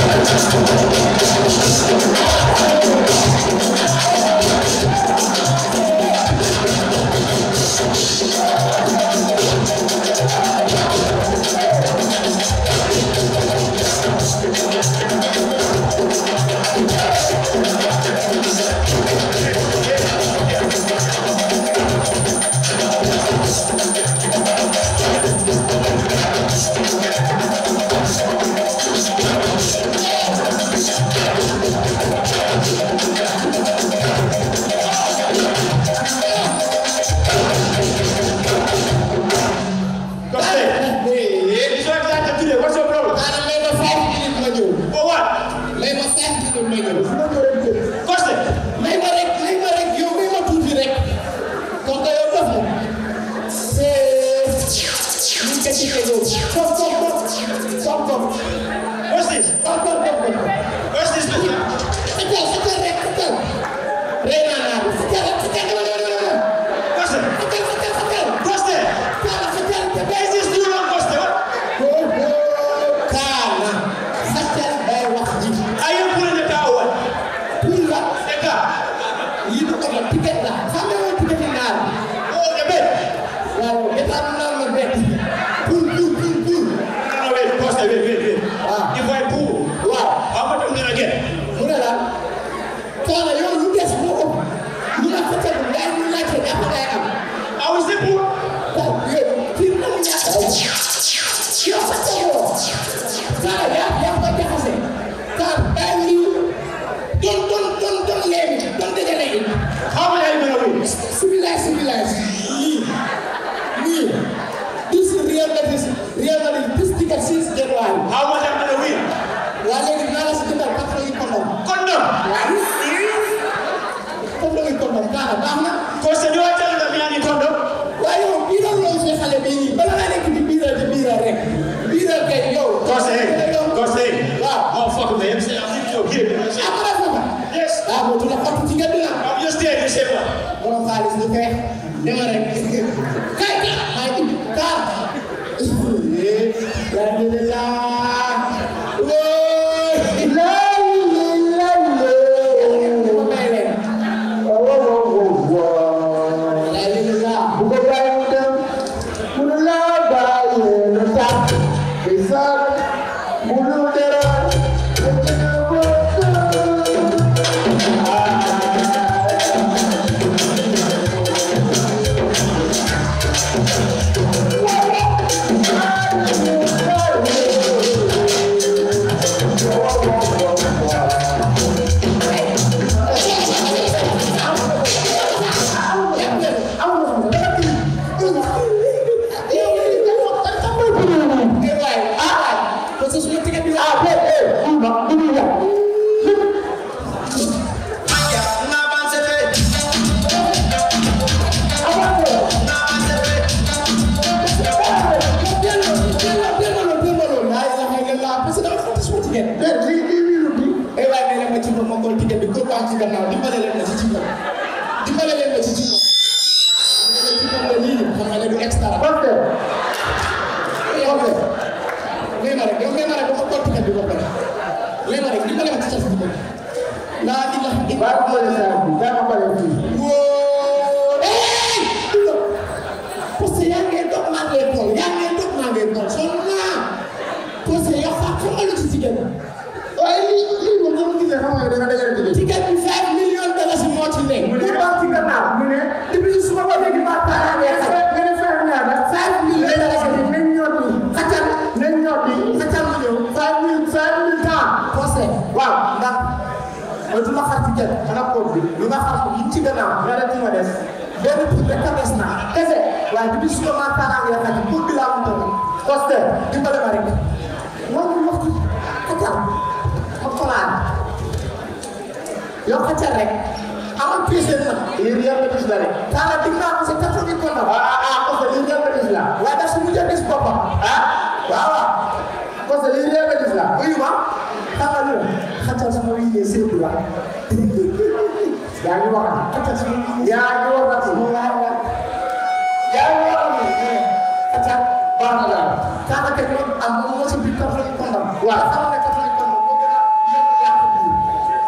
waaw xam nga kat lañ kon moo gën a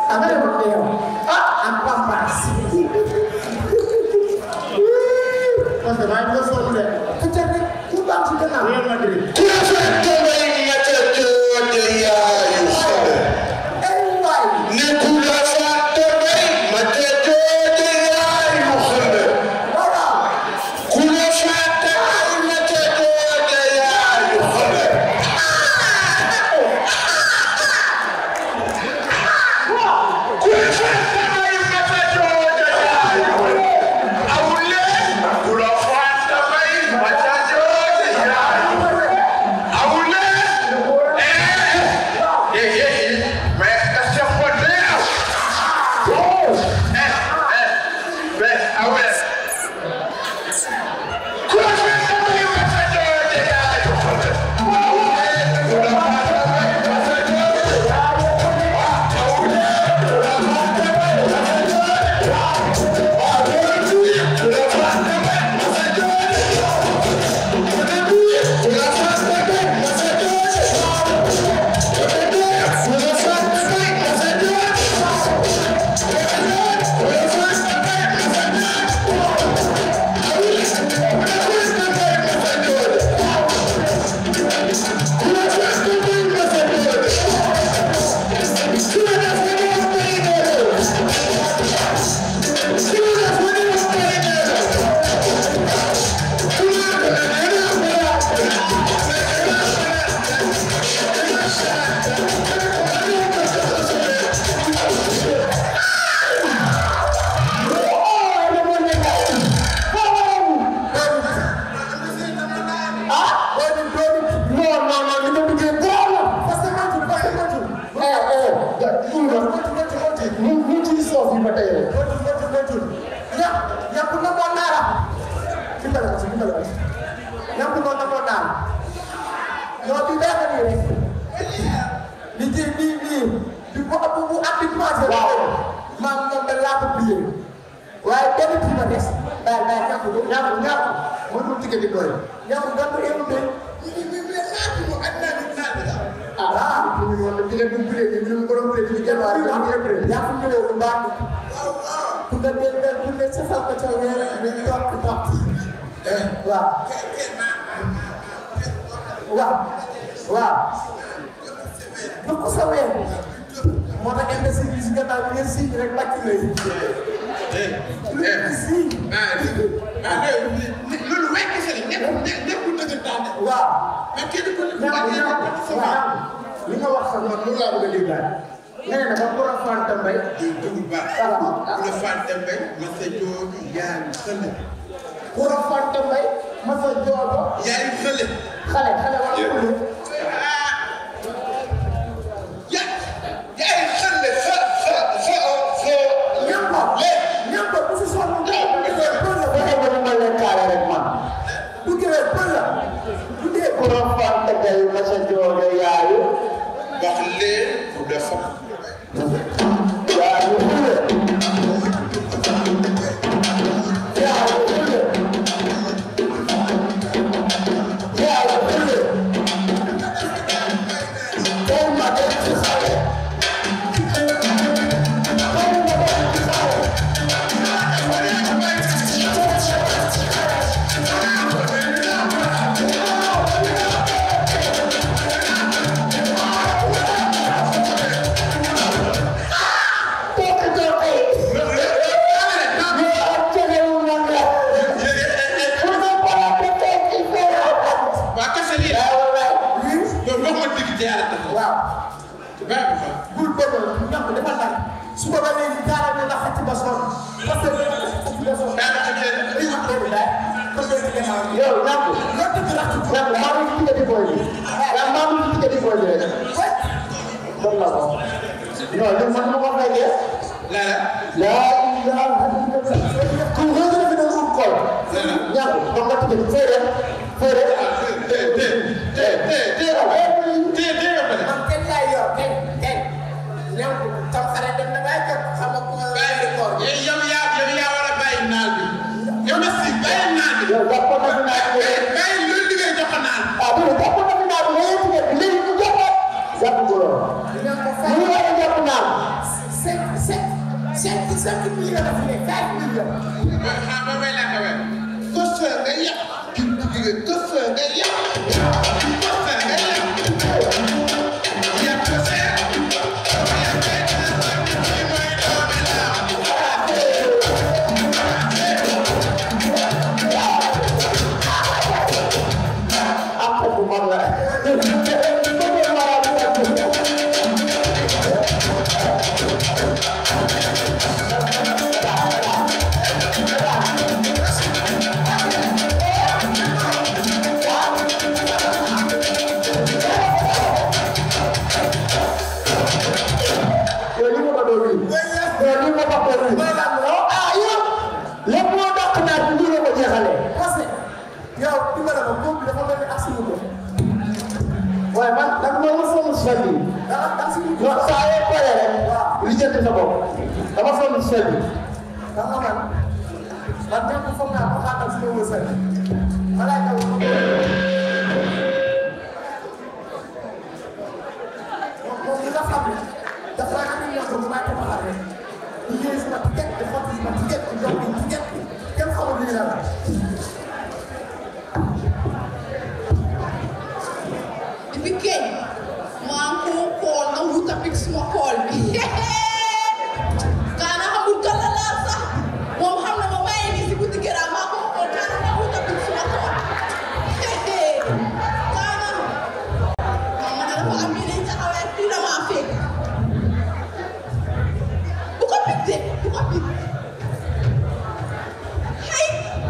nga demoon ne yow ah am pampas parce que maa ngi la sonn de ku ca rek ku baax ci gannaaw Real Madrid ku la fekk may mata joote yaayu xale ay waay ne ku la fàtte may mata joote yaayu xale voilà ku la fàtte may mata joote yaayu xale ku la fàtte may mata joote yaayu xale awule ku la fàtte may mata joote yaayu xale awule eh eh eh mais est-ce que faut dire oh eh eh mais ah ouais ku la fàtte may mata joote yaayu xale ku la fàtte may mata joote yaayu ah doomi doomi non non non li ma bëggee góor la parce que moytu parce que moytu eh eh ja tuul la moytu moytu moytu mu mu ci soof yi ba tey rek moytu moytu moytu ña ñàkk na moo naara dimbale ma si dimbale ma si ñàkk noonu na moo naara non bi bee nii rek li ci lii lii bi bu bu bu at bi commencé waaw man moom da laa ko plié waaye benn kii ma des bàyyi bàyyi ñàkk ko ñàkk ñàkk mënul tigge di doy ñàkk nga ko écouté ah ñu ngi woon tigge du plié ñu ñu borom plié di jël waaye ñàkk écouté ñàkk plié lu baax ku nga dee dee ku ne sa fal ko ca weer ñu toog toog waaw waaw waaw jox ko sa weer moo tax imbécile bi si gannaaw bi ngeen si rek làkk lay si loolu way kese la nekk nekkul dëggantaan de waaw mais kenn ku ne ñaar bu ñaar baaxee sa waaw li nga wax sax man loolu laa bëgg a déggaat nga ne dama ko rafante mbay dugub baax ku la fàtte mbay ma sa jooju yaa xale ko rafante mbay ma sa joojo yaay xale xale xale wala xale ya yaay xale sa sa sa sa ñambo ñambo bu si sonn bu dee pël la ba xew ma leen kaale rek man bu gëwee pël la bu dee ko rafante mbay ma sa joojo yaayu wax leen bu dafa yaayu xule yaayu xule yaayu xule tey ma dem ci xale tey ma dem ci xale Toka toka Ni acele umanga Kuna para pete kifera waa kese lii la yow wax ma digg te yàlla tax Waaw baax na fa bul bëgg ñam dafa nag su ko ba léegi jaara ne la xëcc ba sonn parce que xëcc ba sonn daa ko jël li wax dëgg daal ko dëgg gannaaw yow ñam lo dëgg la ci ñam maa ngi ci di boy ya maa ngi ci di boy rek don la ko non li man ma ko fekkee lala la ilaha illallah ku ngeen fi do ko ñam ko ma ci fere fere tee tee tee tee tee tee tee nga pare man kenn laay yor kenn kenn ñam tam xare dem na bay jot xam nga ko bàyyi koor yow yow yaa yow yaa war a bàyyi naal bi yow na si bàyyi naal bi yow jàppoon na fi naa ko bàyyi loolu liggéey jox ko naan ah bu dee jàppoon na fi naa ko léegi léegi léegi ku jàpp jàpp ko lool. ñu ngi war a jàpp naa cinq cinq millions la fi ne five millions. ma xam ma may laaj a kër nga yàq ki jigéen kër nga yàq kër nga yàq yàq ko seet yàq kay kii mooy doomi laa am ko bu mag la. yow li ma ko doon wii. yow li ma ko doon wii. ah yow. lépp moo dàq naa ci lii la ko jeexalee. parce que yow li ma la ko góob bi dafa mel ni ak suñu ko. waaye man da nga ma war sonn si sel bi. ah ak suñu ko. non saa yoo paree rek. li jënd sa bopp. dama sonn si sel bi. da nga man man ñàkk foog naa ko xaaral si ma sel. malaaka wu ma moom li nga xam ne dafa am lu ñu wax ko xaar rek liggéey sama ticket de xotti sama ticket de jox ma ticket kenn xamul li la la. Depuis kañ maa ngi ko xool na wut a picc suma xool bi kaana xamul kan la laal sax moom xam na ma maa ngi nii si guddi gërëm maa ko xool kaana na wut a picc suma xool kaana maa ma ne dafa am yeneen taxawee fii la maa fekk bu ko picc de bu ko picc hay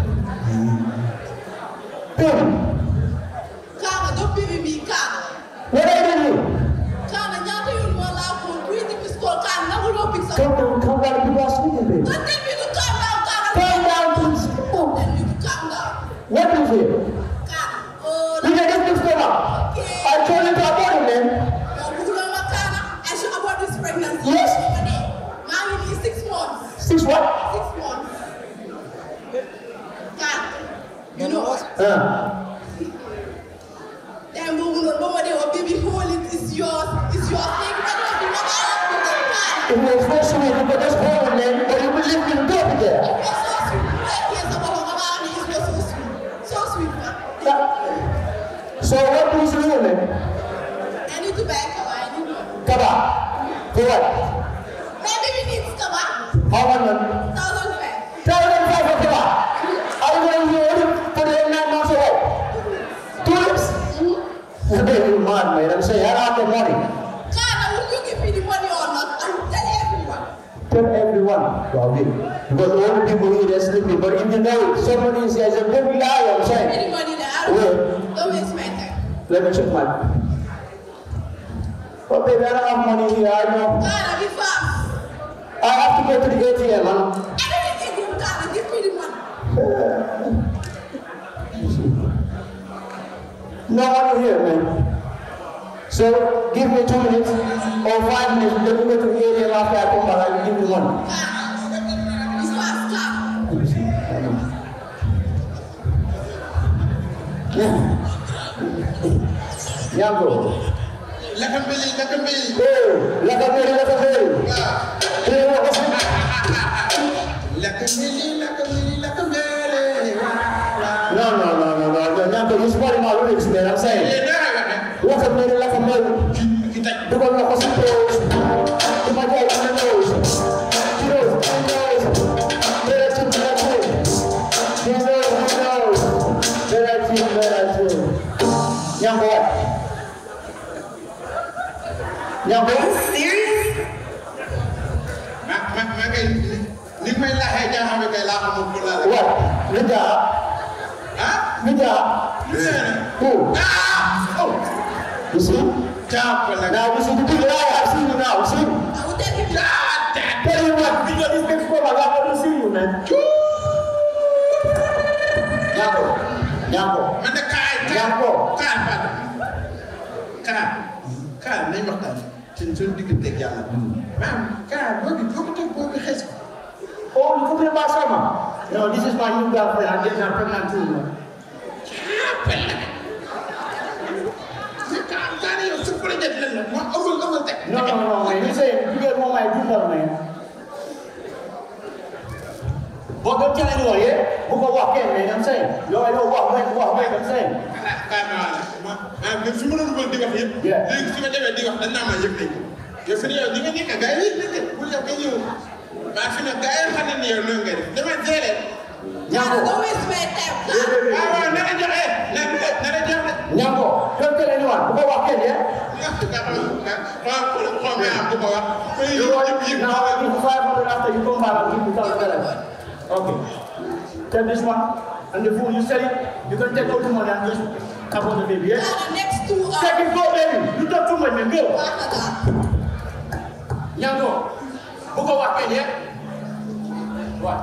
kaana doo bébé mi kaana What are you doing? kaana ñaata yoon moo laa ko kuy di pistool kaana nangu loo picc sa Come down, come down, people are sleeping, baby. Don't tell me to calm down, Cara. Calm down, please. Don't tell me to calm down, What is it? Cara. Oh, You get this thing up. I told you to abort it, man. no, Bulama Cara, I should abort this pregnancy. Yes. Mommy needs six months. Six what? Six months. Cara, you know what? Uh, Then we will know what they will baby hold it. It's yours. It's yours. Take it. I don't know what I have to do. Cara. if you're supposed to be, you put this hole in there, or you will leave me to go up there. You're so sweet. Like, yes, I'm a mama, and he's so sweet. So sweet, man. Uh, So what do you do, man? I need to buy a cover. I need to. Come on. For what? My baby needs cover. How much, man? Thousand five. Tell them five for come on. Are you going to do it for the nine months away? Two weeks? Hey, you mad, man. I'm saying, I don't have the money. Kana, will you give me the money or not? I will tell everyone. Tell everyone. Wow, okay. Because all the people here are sleeping, but if you know somebody is a big liar, I'm saying. Any money that I Where? don't, don't waste my time. Let me check my. Oh, baby, I don't have money here. I know. Kana, be fast. I have to go to the ATM, man. Anything you do, Kana, give me the money. No money here, man. So give me two minutes or five minutes. Let me go to the ATM after I come back. I will give you money. Kana, be fast, Kana. Yango. laka mbili laka mbili Hey, laka mbili, laka mbili. waaw Hey, wako si- laka mbili laka mbili laka mbili waaw No, no, no, no, no, no. Yango, you spoiling my lyrics, man. I'm saying. Eh, dara waxe Laka mbili, laka mbili. ki taj Dugal na ko si toes. Duma jaay ci na nose. Ci nose, ci nose. Dara ci dara ci. Ci nose, ci nose. Dara ci dara ci. Yango what? Yango? ma ma ma kay ni may laxee jaaxame kay laa xamul ko laa la What? Nija? ah Nija? nee na Who? ah oh You see? jàpp la Now you see the people I have seen you now. See? I will tell you. ah tet Tell you what, video this next program, I got to see you, man. Yango. Yango. man de kaay kaay Yango. kaay pardon kaay kaay nañ waxtaan ci suñu digganteeg yàlla maam kaay boobu boobu toog boobu xees ko Oh, you cooking about summer? No, this is my new girlfriend. I'm getting her pregnant too, man. jàppal la mais kaay kaay yow su projet lan la moom amul amul teg No, no, no, man. You say you get one my dinner, man. But don't tell anyone, yeah? Who go walk in, man, I'm saying. Yo, I know walk away, walk away, I'm saying. kaay ma wax la ma ma fi ma la dugal di wax yëpp. Yeah. léegi su ma demee di wax dañ naa ma yëg nañ ko. yow fi ne yow ni nga nekk gars yi yëg nañ ko pour yow nga ñëw. maa fi ne gars yi xam nañ ne yow noonu nga def dama jëlee. Just Nyambo. don't waste my time. ah waaw na la joxe na na la joxe. Nyambo, don't tell anyone. Who go walk in, yeah? nga xam nga xam xool xool nga am bu ko wax. You want yëpp now I give you 500 after you come back and give me 1000 Okay. Take this one and the food you sell it. You can take all the money and just tap on the baby, yeah? For the next two hours. Take it, go, baby. You talk too much, man. Go. Canada. Nyambo, who go walk in, yeah? What?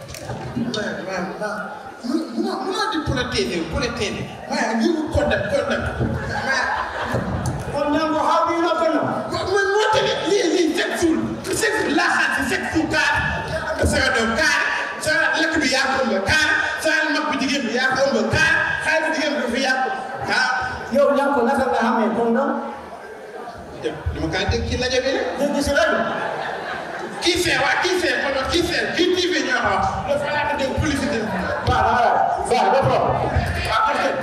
Muna muna di politique politique. Maa ngi ko contact contact. Maa Oh, Nyambo, how do you not know? man moo tax lii lii chaque jour chaque jour laaxaat si chaque jour kaar sa doom kaar sa lekk bi yaa ko ëmb kaar sa mag bu jigéen bi yaa ko ëmb kaar xale bu jigéen bi fi yaa ko kaar. Yo, Nyambo, naka nga xamee kondom? dama kaa dégg ci rajo bi rek. Dégg si rajo. kii fee waa kii fee kon kii fee kii TV ñoo ko wax dafa laa ko dégg publicité. Baax na, alright. Baax na, no problem. Ah, okay.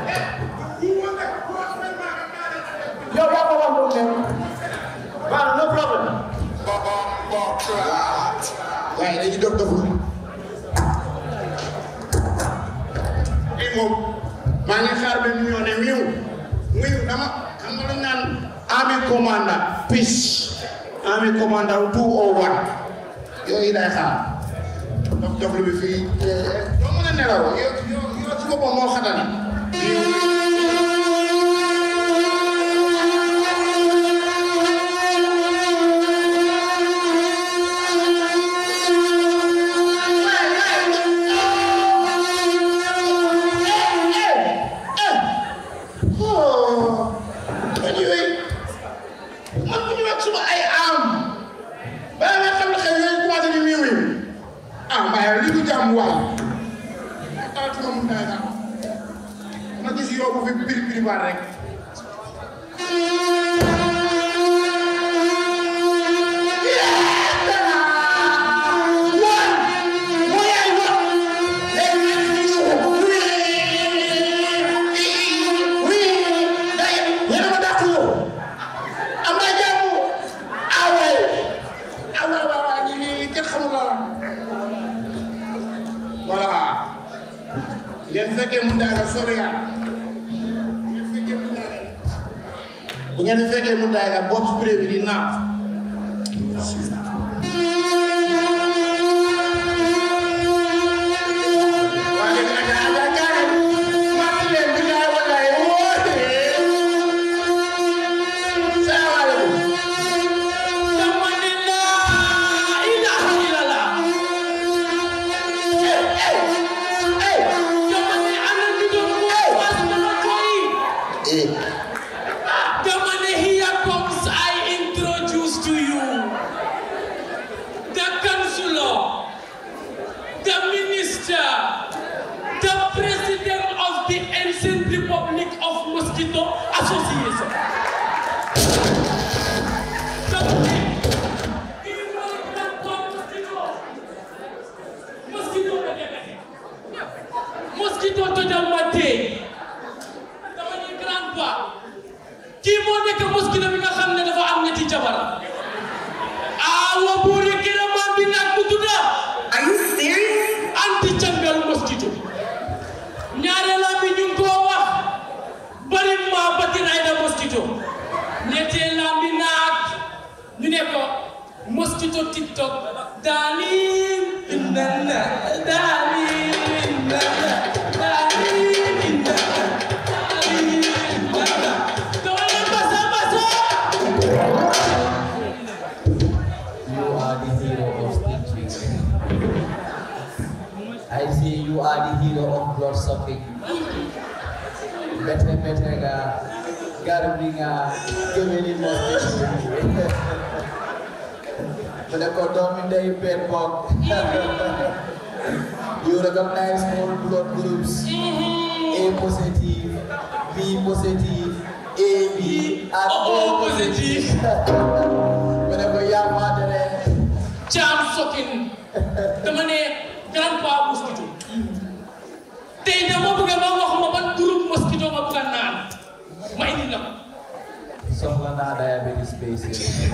Yo, yaa ko wax loolu, man. Baax na, no problem. waaye dañuy dof doflu. kii moom maa ngi xaar ba ñoo ne wiiw wiiw dama xam nga lu ñu naan army commandant peace army commandant 201 yooyu lay xaar dof doflu bi fii doo mën a nelaw yow yow yow ci boppam moo xatani anyway man bu ñu wax suma ay am bala nga xam ne xëy na commencé di wiiw wiiw ah mbaa li du jàmm waay ah tuma mun naa sax ma gis yow bu fi biri biri baat rek ngeen fekkee mu daal sori yaa ngeen fekkee mu daal bu ngeen fekkee mu daal bopp spray bi di naat waaye nag daa daa maa leen bi daal wallaay woote salaamaaleykum dama ne laa ilaha illallah dama ne ana ñu doon woo was dama koy dama ne here comes I introduce to you the councillor the minister the president of the ancient republic of mosquito association dama ne kii mooy grand corps mosquito mosquito ba demee mosquito tojal ma tey dama ni grand pa kii moo nekk mosquito bi nga xam ne dafa am ñetti jabar awa buuri kiramaan bi nag bu tudda Are you serious? anti cangal mosquito ñaareela bi ñu ngi koo wax bari ma batin ayda mosquito ñetteela bi naag ñu ne ko mosquito tiktok darling indana darling indana darling indana darling indana doole basa basa You are the hero of stitches. I say you are the hero of blood sucking. Better, better, ga. Garbi nga. Gemini mosquito. But I got down in the bed bug. You recognize all blood groups. A positive, B positive, AB, and O positive. Whenever you are mad, jam sokin dama ne grand pa soxla naa diabetes patient.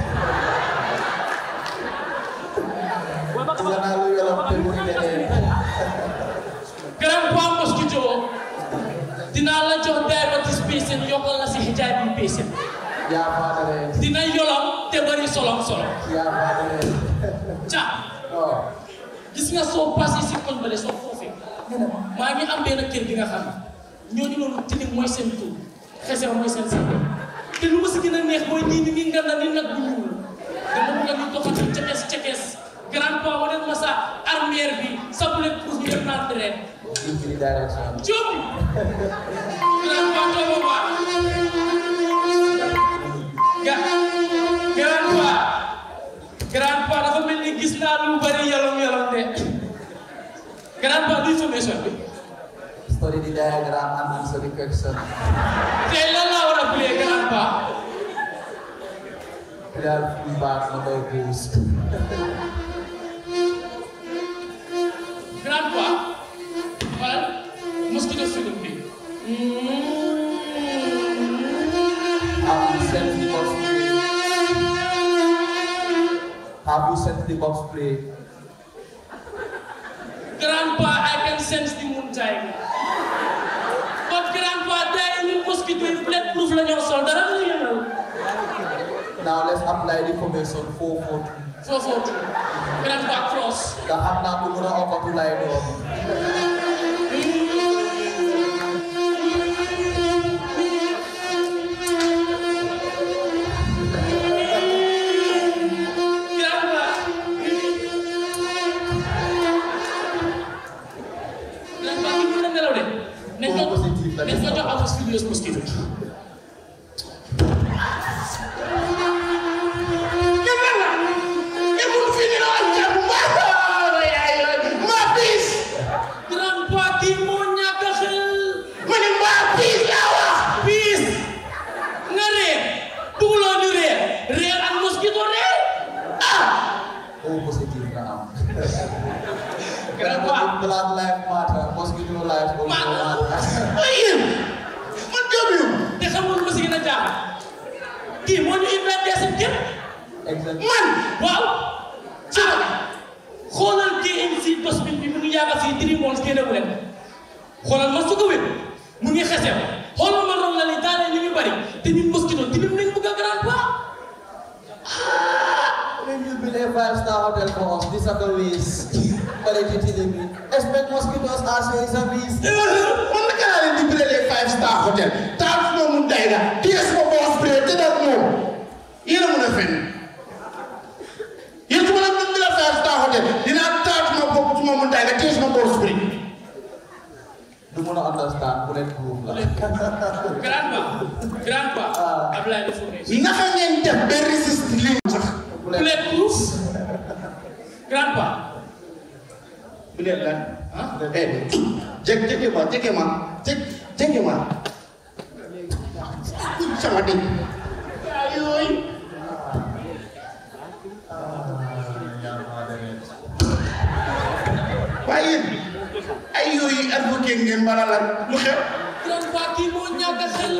soxla naa lu yorom te mu ngi leneen. grand poids mosquito dinaa la jox diabetes patient yokkal la si hijabi patient yaa faadare dina yolam te bari solom solom yaa faadare. ca oh gis nga soo passé si koñ bale soo foofee maa ngi am benn kër bi nga xam ne ñooñu noonu tilim mooy seen tur xese mooy seen sant te lu ma si gën a neex mooy nii ni ngi nganda ni nag bu ñuul dama bëgg a ñu doxati cekees cekees grand poids wane ma sa armeer bi sa bulet pour ñu def naa traite injury direction. Jom! Grand poids tooba ba ga grand poids grand poids dafa mel ni gis naa lu bari yalom yalom de grand poids luy formation bi Study the diagram and answer the question. tey lan laa war a play grand poids Clear feedback number boost. grand poids xoolal mosquito film bi Have you sent the box play? Have you sent the box play? Grandpa, I can sense the moon time. But grandpa, day ni mosquito yi bulletproof la ñoo sol dara la yëngal. Now let's apply the formation 442. Foo footu. Grandpa cross. nga xam naa ko mën a okkatu lay doon. Grandpa. Grandpa ki mën na nelaw de. Nañ ko Positif la nañ ko jox avance furious mosquito. Grandpa kii moo ñàkk a xel. Piis nga réer bugguloo ñu réer réer ak mosquito réer O positif nga am. Grandpa. Black life matter, mosquito life also Ma- matter. te xamul ma si gën a jaaxal kii moo ñu inventé seen kër Exactly. man waaw ah xoolal KMC dosbin bi mu ngi yàgg fii three months génne wu leen xoolal ma su ko wér mu ngi xese xoolal ma ron la ni daanee ñu ngi bari te ñun mosquito tilim nañ bëgg a grand pas When you build a five-star hotel for us, these are the ways. Quality delivery. Expect mosquitoes as a service. man naka laa leen di bilalee five star hotel taal fu ma mun day la téye suma boos bi te dal moom yéen a mun a fenn yéen su ma la mun bila five star hotel dinaa taal suma bopp suma mun day la téye suma boos bi Du mën a understand bulletproof la. grand pas grand pas Ablaye information naka ngeen def ba résiste lii sax bulletproof grand pas bu leen lan ah eh jege jege ma jege ma jege jege ma sama dëkk yooyu waaye yéen ay yooyu advocate ngeen mara lan lu xew grand pas kii moo ñàkk a xel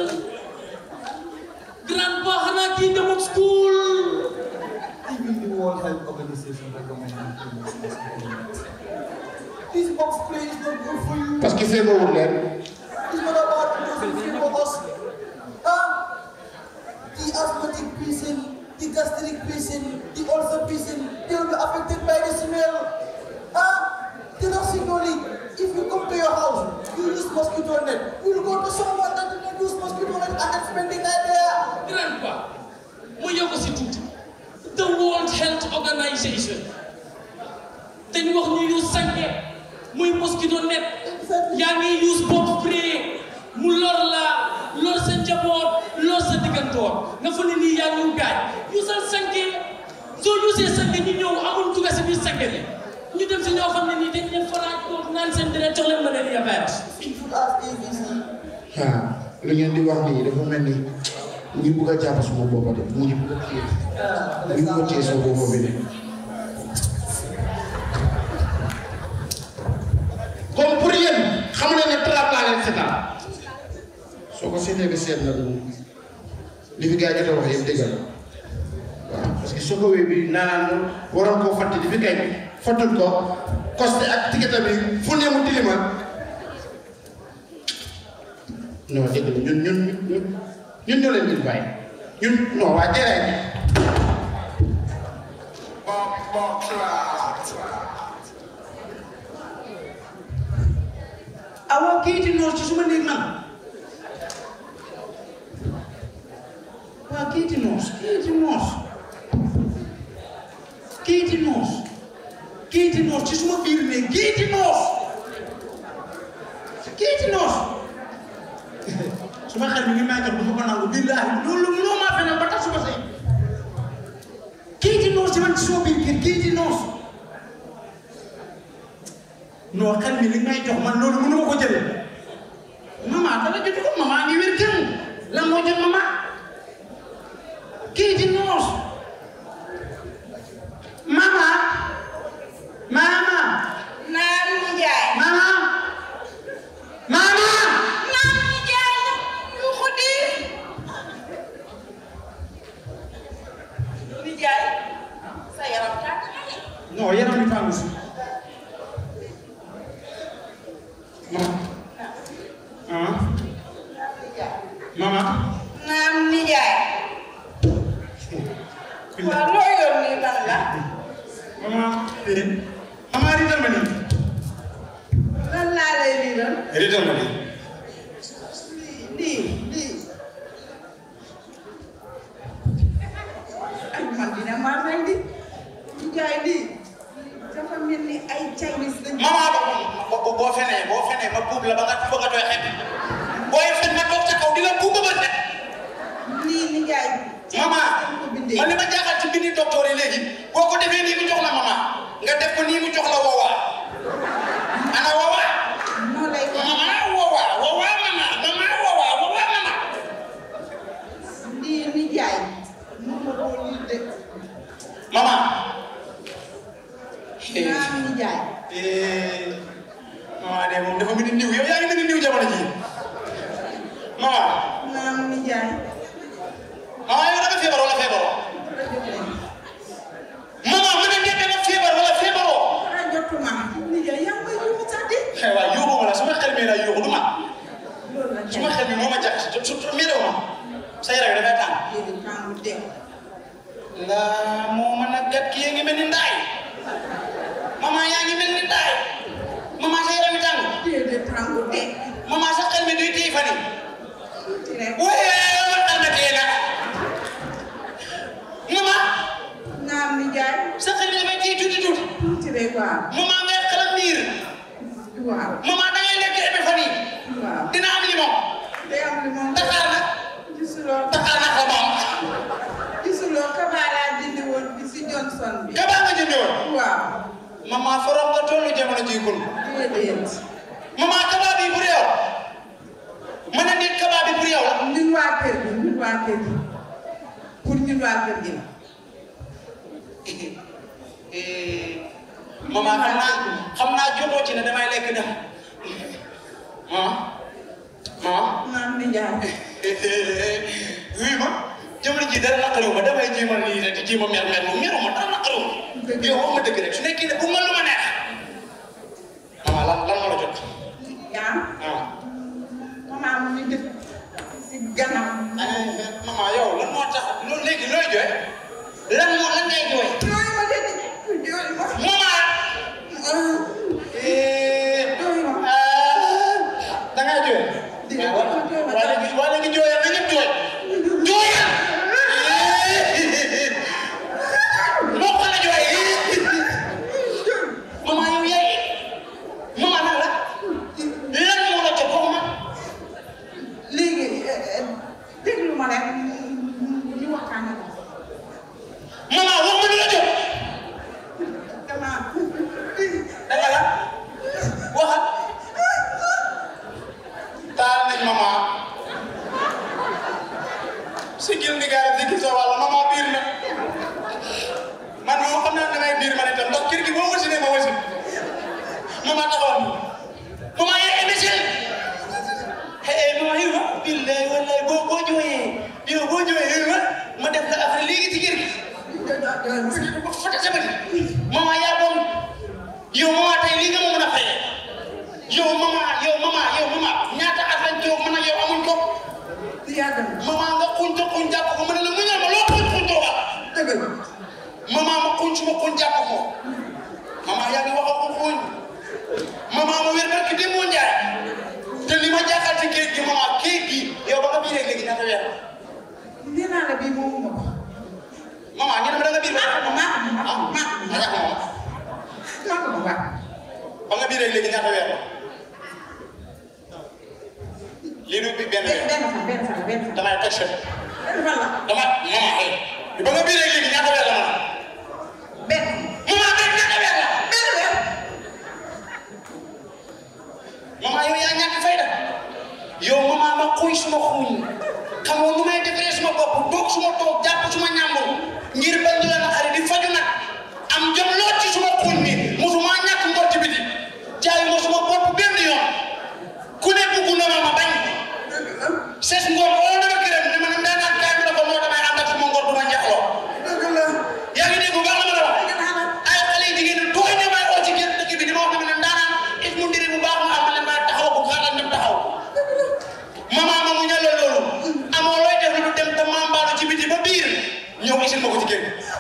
grand pas xanaa kii demul school Even the World Health Organization recommended to use mosquito net. This box play is not good for you. parce que feebarul leen It's not about those who feel for us. Huh? The asthmatic patient, the gastric patient, the ulcer patient, they will be affected by the smell. Huh? The nursing only, if you come to your house, you use mosquito net. You will go to someone that did not use mosquito net and then spend the night there. grand pas mu yokk si tuuti the World Health Organization dañ wax ñu use sanke muy mosquito net yaa ngi use bob spray mu lor la lor sa njaboot lor sa diggantoor nga fa ne nii yaa ngi gaañ usal sanke soo usee sanke ñu ñëw amul dugga si biir sanke bi ñu dem si ñoo xam ne nii dañ leen faraaj ko naan seen deret jox leen malaria virus You should ask ABC. ah lu ngeen di wax nii dafa mel ni mu ngi bugg a jàpp suma boppa de mu ngi bugg a téye mu ngi bugg a téye suma boppa bi de comme pour yéen xam ne ne trap laa leen seetaan soo ko seetee ba seet na du li fi gars yi jot a wax yëpp déggal waaw parce que Sokowé bi naan waroon koo fàtte li fi kay fàttul ko costé ak ticket bi fu ne mu tilimal non dégg nga ñun ñun ñun ñun ñoo leen di bàyyi ñun non waa jërëjëf. awa kayiti noos ci suma néeg man waa kayiti noos kayiti noos kayiti noos kayiti noos ci suma biir néeg kayiti noos kayiti noos suma xel mi ngi may jox du ma ko nangu billaahi loolu mënoo maa feneen ba tax suma sëy kayiti noos ci man ci suma biir kër kayiti noos non xel mi li may jox man loolu mënu ma ko jëlee mama dara jotu ko mama ngi wér kenn lan moo jot mama kii di noos mama mama naan mu jaay mama mama naan mu jaay yu xuddi mu jaay sa yaram tàkk na de. non yaram bi tàngu si mama ah mama naan mu jaay waaw loo yor nii lan la mama eh mama riital ma nii lan laa lay liiral riital ma nii lii lii ay man dina maa may di mu jaay lii dafa mel ni ay Chinese lañ mama ba boo boo fenee boo fenee ma buub la ba nga bëgg a tooy xet booy fen ma toog ca kaw di la buub ba set lii ni jaay mama dañ ko bindee man li ma jaaxal ci bindi docteur yi léegi boo ko defee nii mu jox la mama nga def ko nii mu jox la woowaa ana woowaa moo lay wax mama woowaa woowaa mama mama woowaa woowaa mama lii ni jaay moom ma ko lii de mama naan ni jaay eh mama de moom dafa mel ni niw yow yaa ngi mel ni niw jamono ji mama naan ni jaay mama yow da nga feebar wala feebaroo mama ma ne ngeen nga feebar wala feebaroo dara jotuma ni jaay yaa ngi koy yuuxu sax di xëy waa yuuxu ma la su ma xel mi la yuuxu du ma loolu la su ma xel mi moo ma jàpp su su méréw ma sa yaram yi dafay tàng déedéet tàngu de la moo mën a gat kii ngi mel ni ndaay mama yaa ngi mel ni ndaay mama sa yaram yi tàng déedéet tàngu de mama sa xel mi duy téye fan yi tuuti rek waaye xel mi téye na mama naan ni jaay sa xel mi dafay téye tuuti tuuti tuuti rek waaw mama ngay xelam miir waaw mama da ngay lekk ebe fan yi waaw dina am limon day am li moom Dakar nag gisuloo Dakar nag la moom gisuloo kabaa laa jëndi woon bi si Johnson bi kabaa nga jëndi woon waaw mama forom nga tollu jamono ji kun déedéet mama kabaa bi pour yow ma ne nit kabaa bi pour yow la ñun waa kër gi ñun waa kër gi pour ñun waa kër gi la mama xam naa xam naa jotoo ci ne damay lekk dem ah ah naan ni jaay oui ma jamono ji dara naqariwu ma damay jéemal nii rek di jéema mer mer mu meru ma dara naqariwu ma yow wax ma dëgg rek su nekkee ne bu ma lu ma neex mama lan lan moo la jot yaa ah maman mu ngi dëkk si gannaaw mama yow lan moo tax loolu léegi looy jooy lan moo lan ngay jooy jooy ma de jooy ma mama ah, jooy ma da ngay jooy. Di nga jooy, jooy ma waa léegi waa léegi jooyal na ñëpp jooy. jooyal. moo ko la jooy. maman yow yaay maman nan la lan moo la jot wax ma. léegi eh, eh, déglu ma rek ñu waxtaane ko maman wax ma lu la jot. dama biir ba ah ma ñàkk moom ba nga biir rek léegi ñaata weer la lii du bi benn weer damay toj chef dama mama ay ba nga biir rek léegi ñaata weer la ma mama benn ñaata weer la mama yow yaa ñàkk fayda yow mama ma xuy suma xuy xamoo nu may defaree suma bopp toog suma toog jàpp suma ñàmbur ngir bañ du la naqari di faju nag am jom lool ci suma xuñ mi musuma ñàkk ngor ci biti jaayu ma suma bopp benn yoon ku ne bugg na ma ma bañ ses ngor oo dama gërëm ne ma ne daa naan kaay bi la ko moo damay ànd ak suma ngor du ma njaxloo yaa ngi dégg bu baax la ma la wax ay xale yi jigéen ñi tooy ne may oo ci génn dëkk bi di ma wax ne ma ne ndaanaan it mu ndiri bu baax mu am ma leen may taxaw bu xaaral dem taxaw maman ma mu ñale loolu amoo looy def lu dem te mambaalu ci biti ba biir ñëw isil ma ko ci kër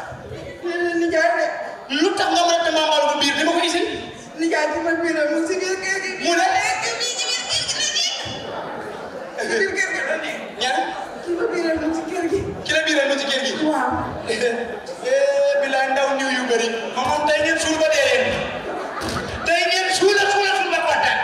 gi lu tax nga mën a te mambaalu ba biir di ma ko isil mu ne ñan ki la biiral ma ci kër gi eh bilaay ndaw ñëw yu bëri ma moom tey ngeen suul ba dee leen tey ngeen suula suula suul ba kontaan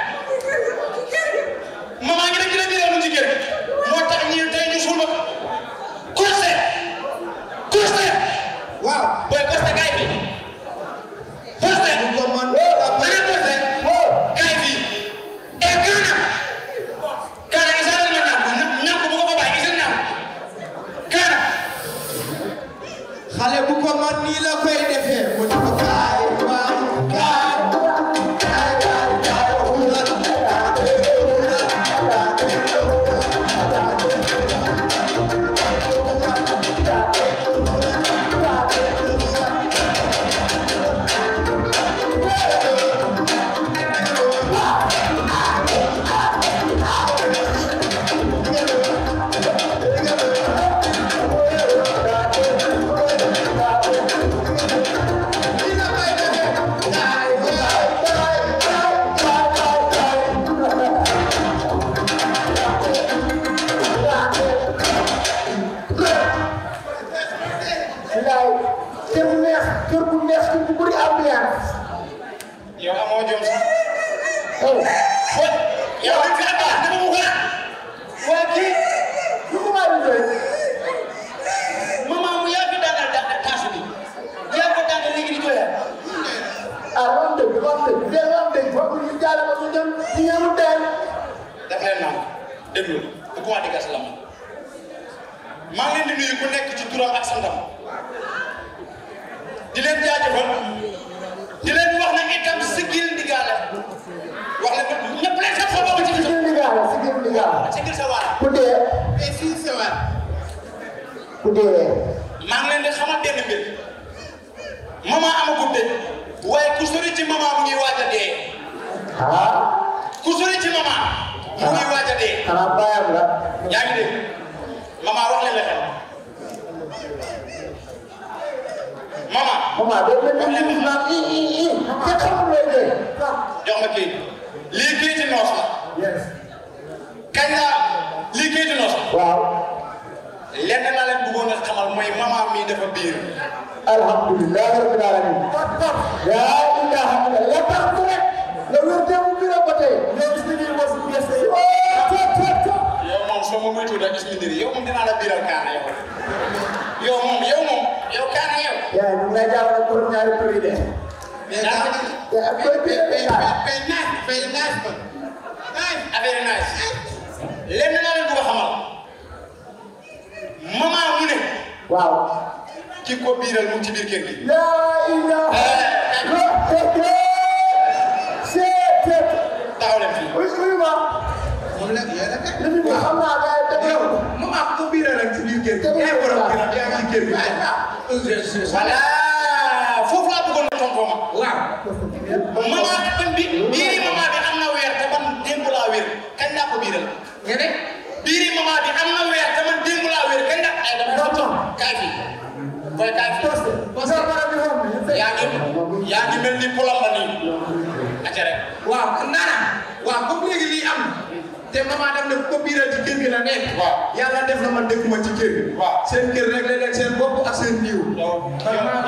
maman ngi ne ki la biiral ma ci kër gi moo tax ñii tey ñu suul ba Costé Costé waaw booy Costé kaay bi Costé ko man ana Costé kaay bi et Gana Gana isa la ma ñàkk ñàkk bu ko ko bàyyi isa ñàkk Gana xale bu ko man nii la koy defee mu ne ko kaay waay kaay kaay kaay kaay urat nii la koy defee kaay kaay kaay kaay kaay kaay Bilaay kër bu neex kër bu neex kër bu bëri ambiance. yow amoo jom sax Oh, fooy yow dañ fi attaque dama mu xalaat waa kii lu ko waay di doy. maman mu yaa fi daanal da taasu bi yaa ko daanal léegi di jooyal ah loolu dëgg loolu dëgg bien loolu dëgg foog ñu jaale ko ñu dem ñu ñëw teel. daf leen naan déglu bu ko wax di gas la ma maa ngi leen di nuyu ku nekk ci turam ak santam di leen jaajëfal di leen wax ne itam sigil ndigaale wax leen ko ñëpp leen sax sa bopp ci biir Sigil ndigaale sigil ndigaale. sigil sa waar ku dee et si sa waar ku dee. maa ngi leen di xamal benn mbir maman amagul de waaye ku sori ci maman mu ngi waaj a dee ah ku sori ci maman mu ngi waaj a dee xanaa bàyyam la. yaa ngi dégg maman wax leen la xel maman maman doo mel ni ñu naan i i i te xamul looy dee. jox ma kii lii kayiti noos la yes. kañ la lii kayiti noos la waaw. lenn naa leen bëggoon a xamal mooy maman mii dafa biir alhamdulilah rabbil alamin. yaa ilaha illa la tax ku rek. nga wér démb bi la ba tey. nga gis ni lii was yes ay. oh tot tot tot. yow moom soo ma moytuwul rek gis nga yow moom dinaa la biiral kaana yow yow moom yow moom yow kaana yow yaa ngi lay jàppale pour ñaari prix de. daa yaa koy bi affaire yi nice lenn naa leen bëgg a xamal maman mu ne waaw. ki ko biiral mu ngi ci biir kër gi laa ilaha illallah. c'est c'est. taxaw leen fii oui oui ma. moom la yéen a li fi ñu xam naa gars yi dëgg yow la. moom ak ko biiral rek ci biir kër gi. yaa ngi borom kër gi yaa ngi ci kër gi. voilà foofu laa bëggoon a tontoo ma waaw. maman ban bi biiri maman bi am na weer te man démb laa wér kañ laa ko biiral nga ne. biiri maman bi am na weer te man démb laa wér kañ laa ay dama tonton kaay fii booy kaay fii yaa ngi yaa ngi mel ni polam la nii acca rek waaw nana waaw comme léegi lii am na te maman def na ko biiral ci kër gi la nekk. waaw. yàlla def na man dëkkuma ci kër gi. waaw. seen kër rek la leen seen bopp ak seen niiw. yow man maa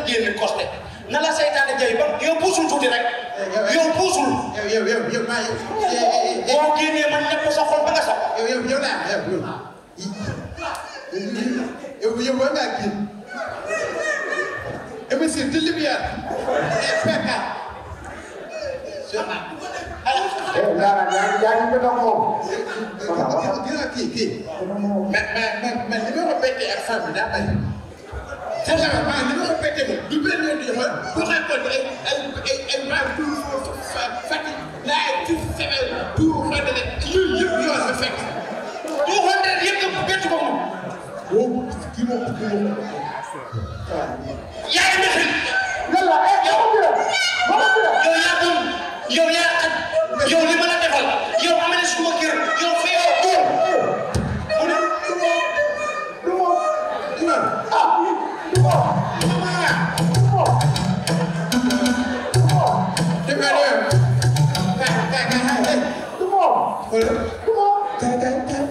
génn costé na la seytaane jaay ba yow puusul tuuti rek yow puusul yow yow yow yow maa boo génnee man ñëpp sa xol ba nga sax yow yow yow laa yow yow yow yow war ngaa génn émission de lumière et PK Eh, Ndara, yaa ngi yaa ngi bëgg a moom. Voilà, voilà. gis nga kii kii mais mais mais mais li ma ko bettee ak femme bi daa bari sincèrement li ma ko bettee moom du benn yoon du yoon bu xeexoon ay ay ay ay maa tout Fatick laay tout Sébel tout Fandele yooyu yëpp yoon la fekk. two hundred yëpp nga bett ko moom boobu kii moom kii moom yaa ngi mexil Yàlla, eh, dama bi la, dama bi la. yow yaa gëm yow yaa xaj yow li ma la defal yow am na suma kër yow fee ko mu ne Du moom, du moom. imam Ah, du moom. Du moom. Du moom. dafa doon kay kay kay kay Du moom. xoolal Du moom. kay kay kay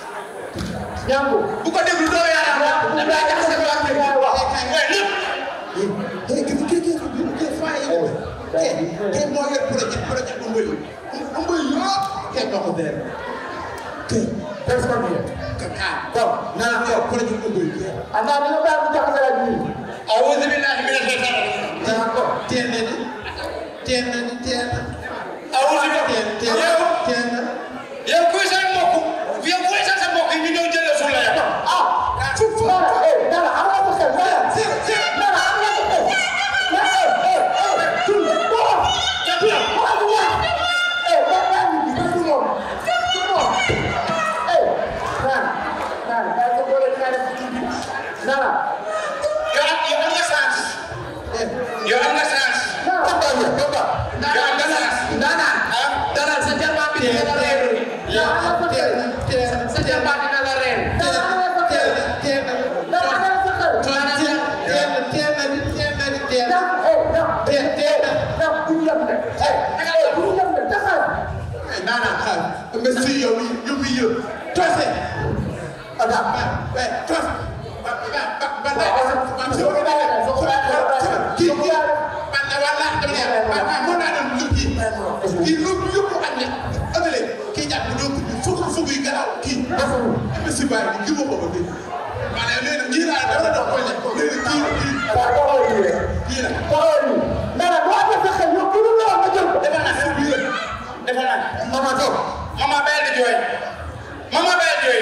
Ñangu. bu ko déglu doo yaakaar Ñangu, ne daa jaxase waa kër gi Ñangu wax. waaye lépp eh kii kii kii kii kii faa yow kii kii moo yor projet projet Umbali Umbali yëpp kii moo ko dee kii Qu'est-ce qu'on dit? kaka Bon, naa yor projet Umbali ah, naa dina bàyyi mu jaxase la nii. awuzu billahi mina shaytaani D'accord. teel na ni teel na ni teel na awuzu teel billahi teel yow teel na yow kuy sa mbokk yow kuy sa sa mbokk yi ñu ñëw jëlee suul la yow Ah, Ndara, eh, Ndara, am nga sa xel, Ndara. Ndara, am nga sa xel. Ndara, eh, eh, eh, tull, Ndara. Ndara, du wax. Eh, ba- baa ngi nii, du moom. Du moom. Eh, Ndara, Ndara, bàyyi sa boole Ndara ci kii bi. Ndara, yow am yow am nga chance yow am nga chance Ndara. yow am nga chance Ndana, ah dara sa jarbaat bi dina la reer. Ndara, am nga sa xel. Sa jarbaat dina la reer. Ndara, am nga sa xel. teel na Ndara, am nga sa xel. teel na teel na ni teel na ni teel na Ndara, eh, Ndara, teel teel na Ndara, bu ñu yem de. Eh, eh, bu ñu yem de, taxal. nana xaar nga si yow yi yóbbu yëpp tose Ada. ba ba tos ba ba ba ba Waaw, waaw, ba soo ko daanee, soo ko daanee, kii soo ko kii daanee. man na wala dama ne ba ba mën naa dem lu kii kii lu yóbbu ak ne ëllëg kii jàpp na doo ko fukk fukk yu garaaw kii ba si bàyyi kii moo ko ko dégg maanaam léegi nag kii laa dama doon koy lekk léegi kii kii Waaw, taxawal nii rek. kii la taxawal nii. Ndara, boo amee sa xel, yow ku dul lool nga jël ko. defal naa defal naa Mama toog. mama bàyyi di jooy mama bàyyi jooy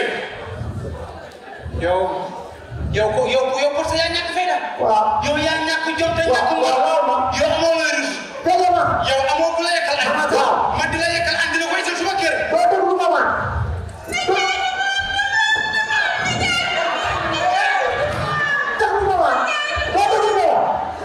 yow yow ko yow yow parce que yaa ñàkk fayda Waaw. yow yaa ñàkk jom te ñàkk waaw, waaw, waaw, waaw. yow amoo may rus Tege ma. yow amoo ku la yekkal añ Waaw. man di la yekkal añ di la koy suma kër Doo déglu mama. Déglu mama. Doo déglu mama.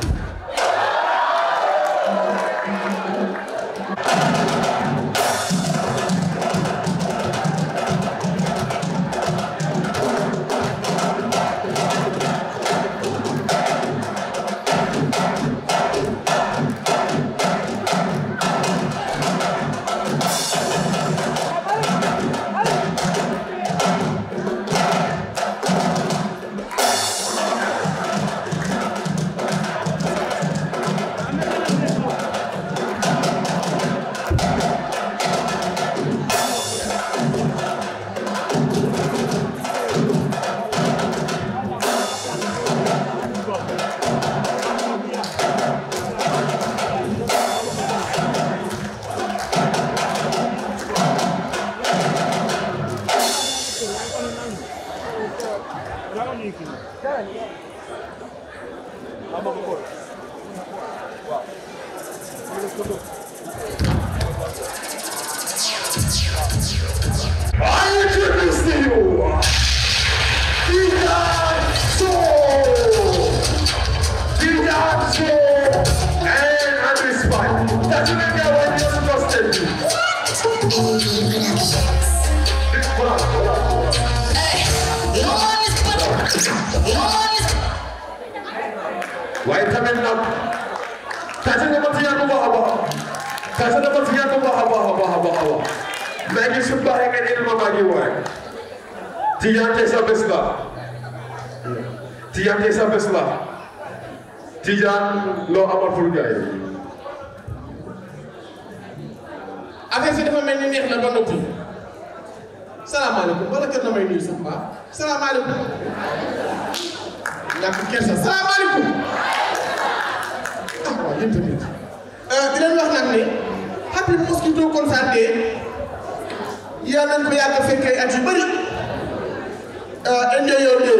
I introduce to you Didan Soul. Didan Soul and Andrew Spike. That's what I got when you're supposed to do. waaye tamit nag tase na ma si yàgg bu baax a baax tase na ma si yàgg bu baax a baax a baax a baax a baax mais ngi su baaxee nga ne ma maa ngi waay Tijaan tey sa bés la Tijaan tey sa bés la Tijaan loo amal pour gars yi. affaire si dafa mel ni neex na ba noppi salaamaaleykum wala kër na may nuyu sax mbaa salaamaaleykum ñàkk kersa salaamaaleykum ah waaw yéen tamit di leen wax nag ne happy mosquito concert day yal nañ ko yàgg a fekkee at yu bëri enjoy your day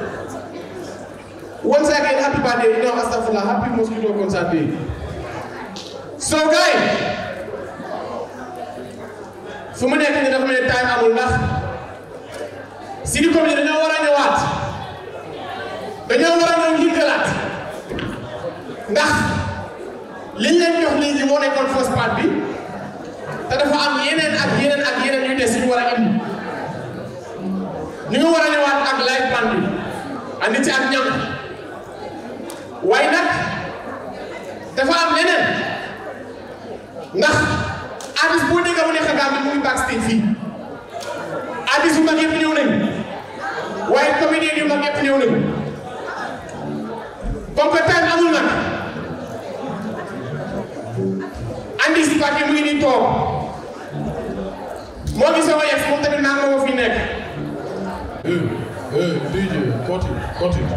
once again happy birthday no astagfirullah happy mosquito concert day so guys fu mu nekk nii dafa mel ni time amul ndax Sidi Comité dañoo war a ñëwaat dañoo war a ñëw yëngalaat ndax liñ leen jox léegi moo nekkoon first part bi te dafa am yeneen ak yeneen ak yeneen yu des yu ñu war a indi ñu ngi war a ñëwaat ak live band bi andi ci ak ñam waaye nag dafa am leneen ndax artiste boo dégg mu nekk Gambie mu ngi backstage fii artiste yu mag yëpp ñëw nañ waaye comédien yu mag yëpp ñëw nañ comme que time amul nag andi si parti mu ngi nii toog moo ngi sama yëf moom tamit naa moo fi nekk. DJ, continue, continue.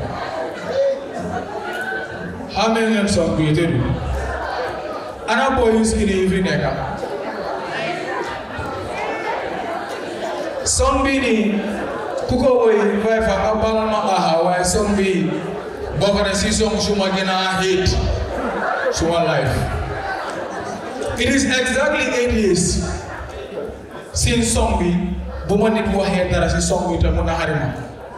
How many names of created you? Ana boy is in every nigga. Song bi ni kuko boy vai fa abal ma aha wa song bi bokk na si song suma gina hate suma life. It is exactly eight years since song bi bu ma nit waxee dara si song bi te mu naxari ma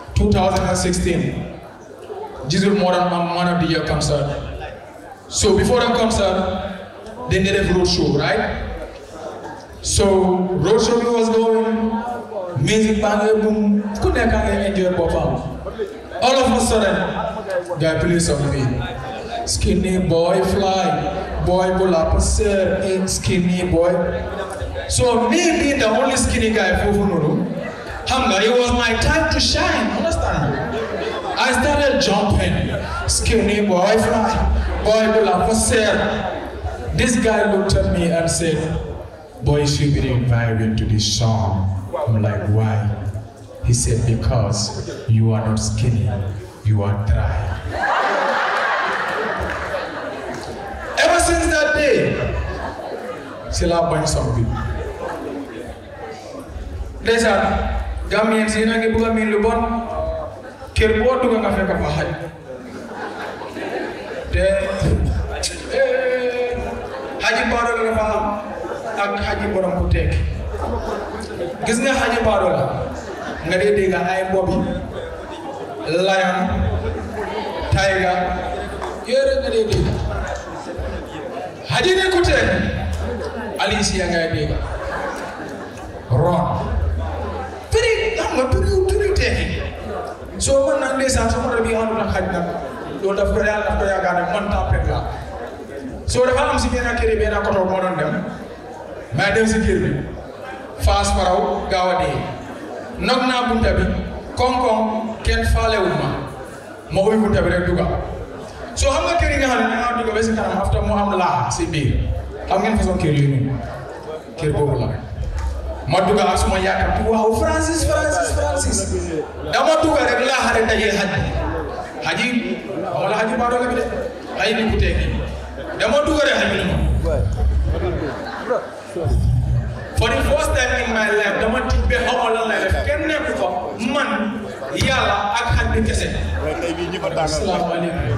2016 jisul moo doon am one of the year concert so before the concert they did a road show right so road show bi was going music baa ngay boom ku nekk a ngay enjoy boppam all of a sudden guy play song bi skinny boy fly boy bu la passer skinny boy so me being the only skinny guy foofu noonu xam nga it was my time to shine understand I started jumping skinny boy fly boy bu la passer this guy looked at me and said boy you should be invited to this song I'm like why he said because you are not skinny you are dry ever since that day c'est la bonne song bi ndeysaan Gambien si na ngi bëgg a miin lu bon kër boo dugg nga fekk fa xaj te xaji baaro la dafa am ak xaji borom ku tekki gis nga xaji baaro la nga dee dégg ay bobi lion tiger yooyu rek nga dee dégg xaji ne ku tekki Alicia ngay dégg ron turi xam nga turi turi tekki soo mën nag ndeysaan sama rabi àndul ak xaj nag loolu daf ko yàlla daf ko yaakaar ne man tempet la soo dafa am si benn kër yi benn koto moo doon dem may dem si kër bi faas faraw gaaw a dee nog naa bunta bi koŋ-koŋ kenn faalewul ma ma ubbi bunta bi rek dugga soo xam nga kër yi nga xam ne da ngaa dugga ba si kanam after mu am laa si biir xam ngeen façon kër yooyu noonu kër boobu la ma dugga ak suma yàkkamti waaw Francis Francis Francis dama dugga rek laa xare dajee xaj xaji wala xaji baa doole bi de xaji ni ku teegi dama dugga rek xaj bi ne ma for the first time in my life dama tiit ba xaw ma lan lay def kenn nekku fa man yàlla ak xaj bi kese asalaamaaleykum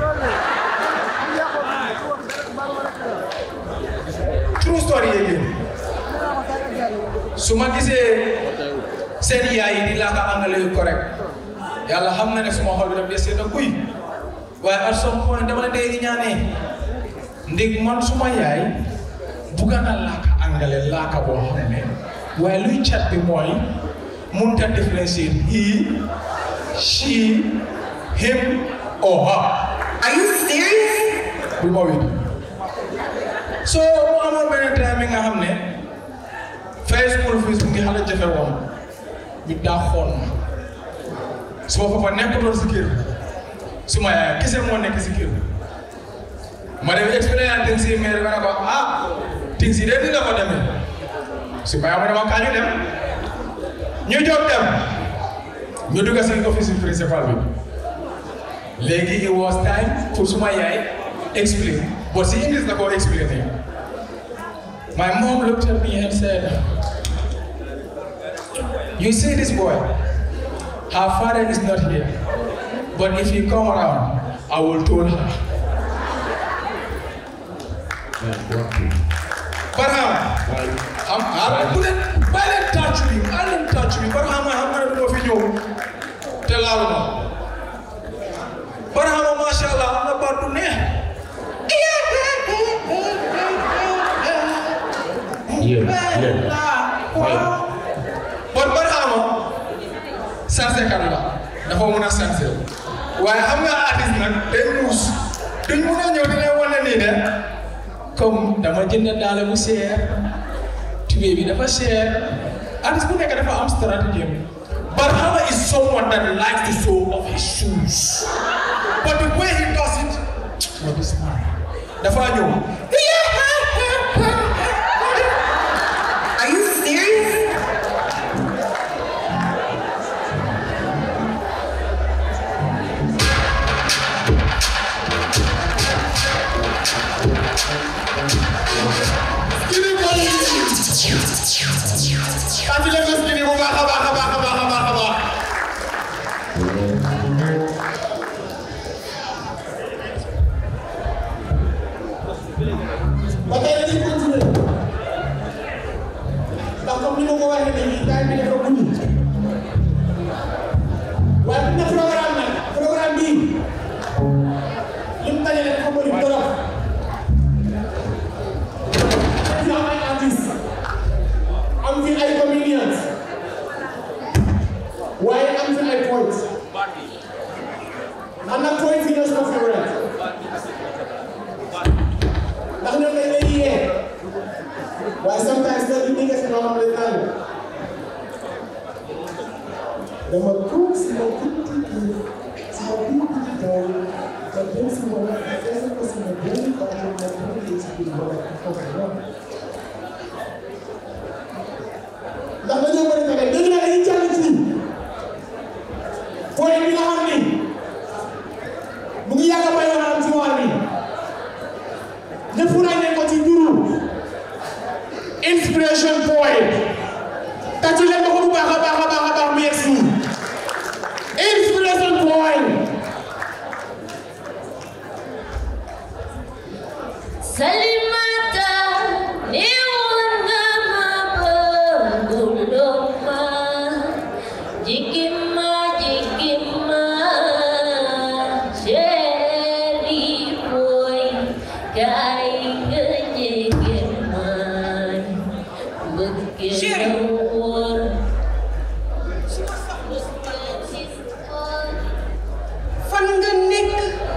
true story yéegi su ma gisee seen yaay yi di laaka anglais yu correct yàlla xam na ne suma xol bi daf dee seet a kuy waaye at some point dama la dee ñaanee ndig man suma yaay bugga na laaka anglais laaka boo xam ne waaye luy cat bi mooy mënut a différencier he she him or her Are you serious? bu ma wéet so mu amoon benn time bi nga xam ne fay school fees mu ngi xale jafe woon ñu daaxoon ma suma papa nekkutoon si kër suma yaay kese moo nekk si kër ma dem explain things yi maire ma ne ko ah things yi de dina ko demee su ma ma ne ma kaa ñu dem ñu jóg dem ñu dugg si office principal bi léegi it was time pour suma yaay explain but si English la ko explain my mom looked at me and said you see this boy her father is not here but if he come around I will tell her Barham am am bu leen bàyyi leen touch me bàyyi leen touch me Barham xam nga ne du ma fi ñëw te laalu ma Barham macha allah am na baat bu neex bon Barham sansekat la dafa mun a sanse waaye xam nga artiste nag day muus duñ mun a ñëw di leen wane nii de comme dama jënd daal bu seer tubéy bi dafa seer artiste bu nekk dafa am stratégie Barhama is someone that likes the sole of his shoes but the way he does it what is man dafa ñëw Are you serious? Skinny Boy. Tàcc leen ko Skinny bu baax a baax a baax a baax a baax a baax. ba tey dañuy continuer ndax comme ni ma ko waxee léegi time bi dafa guddi waaye bu ñu ne programme nag programme bii lim dajale dafa bëri trop. fi am ay artistes am fi ay comedians waaye am fi ay poets man nag poets yi ñoo sama favorite ndax ñoom dañ lay yee waaye sometimes nag li nga si loo xam ne naan dama tuub si ma tuuti kii si ma tuuti taw te dem si ma fekk ko si ma benn baaxul ma tuuti si biir ma foofu ndax dañoo bëri pexe léegi nag dañuy jàll ci point bi nga xam ni mu ngi yàgg a bay waxam ci waar bi ñëpp ràññee ko ci turu inspiration point tàccu leen ma ko bu baax a baax a baax a baax mu yegg si inspiration point Salimata ni wanga mabanguloma jikima jikima sheri boy kai jikima bukir fan nga nekk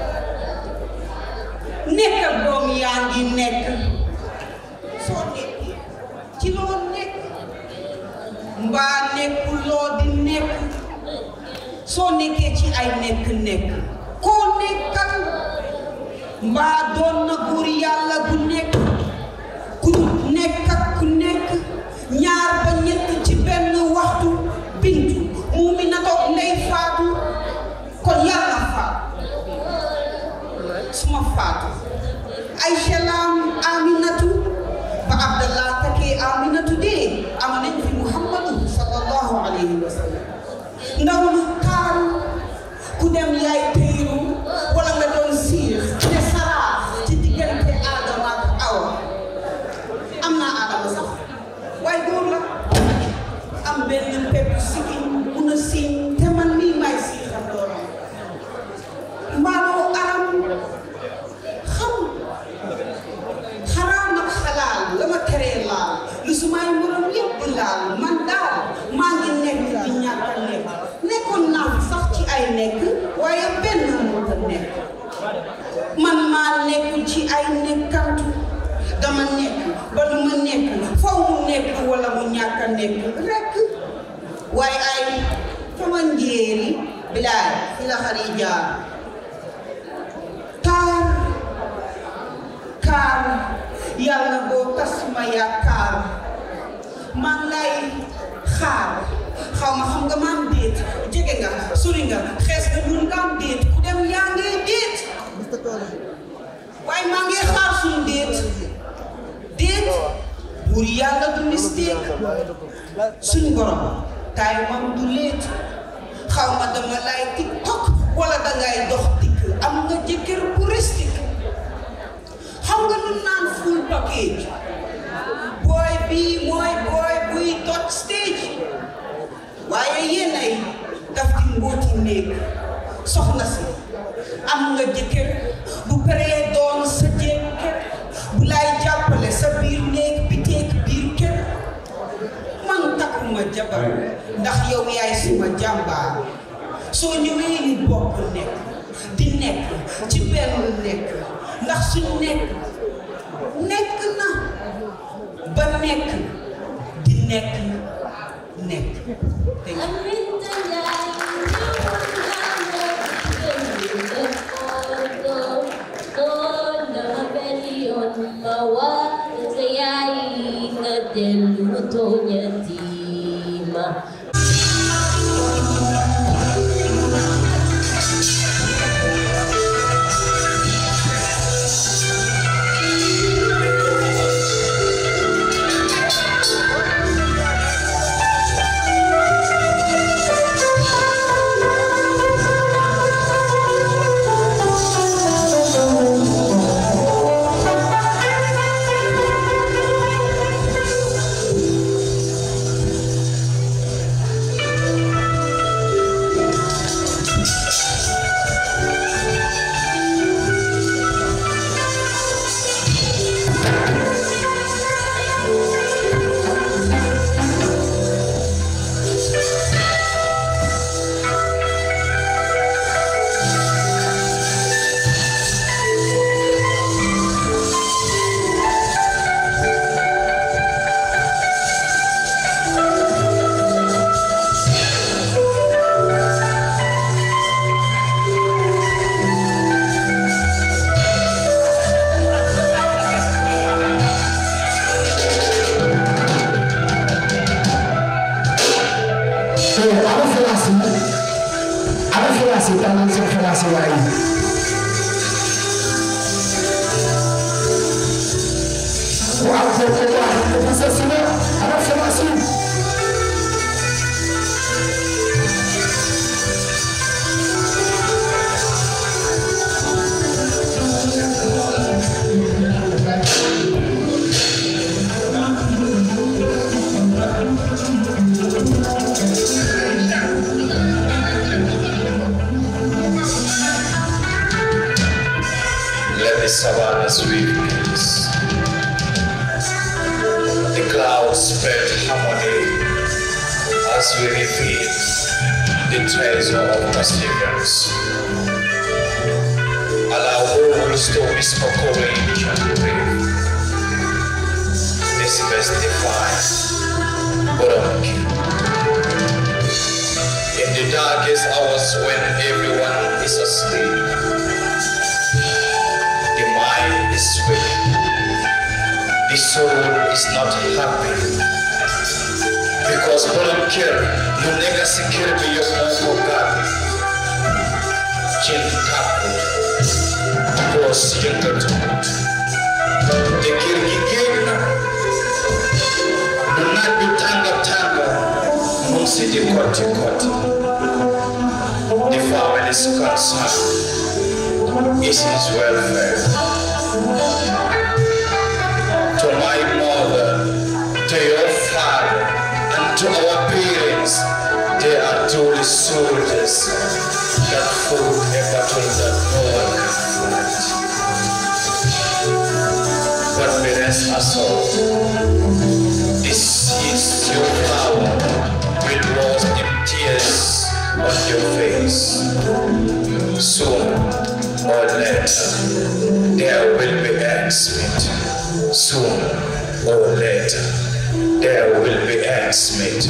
nekk ak doom yaa ngi nekk soo nekkee ci loo nekk mbaa nekkuloo di nekk soo nekkee ci ay nekk-nekk koo nekkal mbaa doon na góor yàlla gu nekk ku nekk ak ku nekk ñaar ba ñett ci benn waxtu bintu muumi na toog ndey faatu kon yàlla faatu suma faatu ay salaam aminatu ba abdallah takkee aminatu dee am nañ fi muhammadu sallallahu alayhi wa sallam ndaw lu taaru ku dem yaay téyru wala nga doon siir te saraax ci diggante aadama ak awa am naa aadama sax waaye góor la am benn pepp sikkiñ mun a siiñ te man mii may siixam doomam mbaaloo aram xam xaraam ak xalaal la ma teree laal lu su may morom yëpp di laal man daal maa ngi nekk di ñàkk a nekk nekkoon naa fi sax ci ay nekk waaye benn moo ta nekk man maa nekkul ci ay nekkantu dama nekk ba lu ma nekk faw mu nekk wala mu ñàkk a nekk rekk waaye ay sama njéeri bilaay fi la xari jaar taar kaar yàlla boo tas ma yaakaar maa ngi lay xaar xaw ma xam nga maam déet jege nga sori nga xees nga ñun nga am déet ku dem yaa ngay déet waaye maa ngi xaar suñu déet déet buur yàlla du mistake suñu borom taay mam du léet xaw ma dama lay tiktok wala dangay dox dikk am nga jëkkër bu ristique xam nga lu naan full package booy bii mooy booy buy tot stage waaye yéen ay daf di mbooti néeg soxna si am nga jëkkër bu paree doon sa jëkkër bu lay jàppale sa biir néeg bi teeg biir kër man takkuma jabar ndax yow yaay suma jàmbaar soo ñëwee ni bokk nekk di nekk ci benn nekk ndax suñu nekk nekk na ba nekk di nekk nekk te Eh, ana felasi ana felasi tanan seen felasi waay waaw kooku waaw kooku sa sina ana felasi Let the savannah sweep peace. The clouds spread harmony as we reveal the treasure of perseverance. Allow wolves to whisper courage and brave. This best define Burundi. In the darkest hours when everyone is asleep, the mind is weak. The soul is not happy. Because volunteer, you nega secure be your own God. Chin kapu, bos younger to it. The kirgi gena, do not be tanga tanga, musi di koti koti. The family's concern is his welfare. To my mother, to your father, and to our parents, they are truly soldiers that fought a battle that no one can fight. But we rest assured, this is your power will wash the tears on your face. Soon or later, there will be ends meet. Soon or later, there will be ends meet.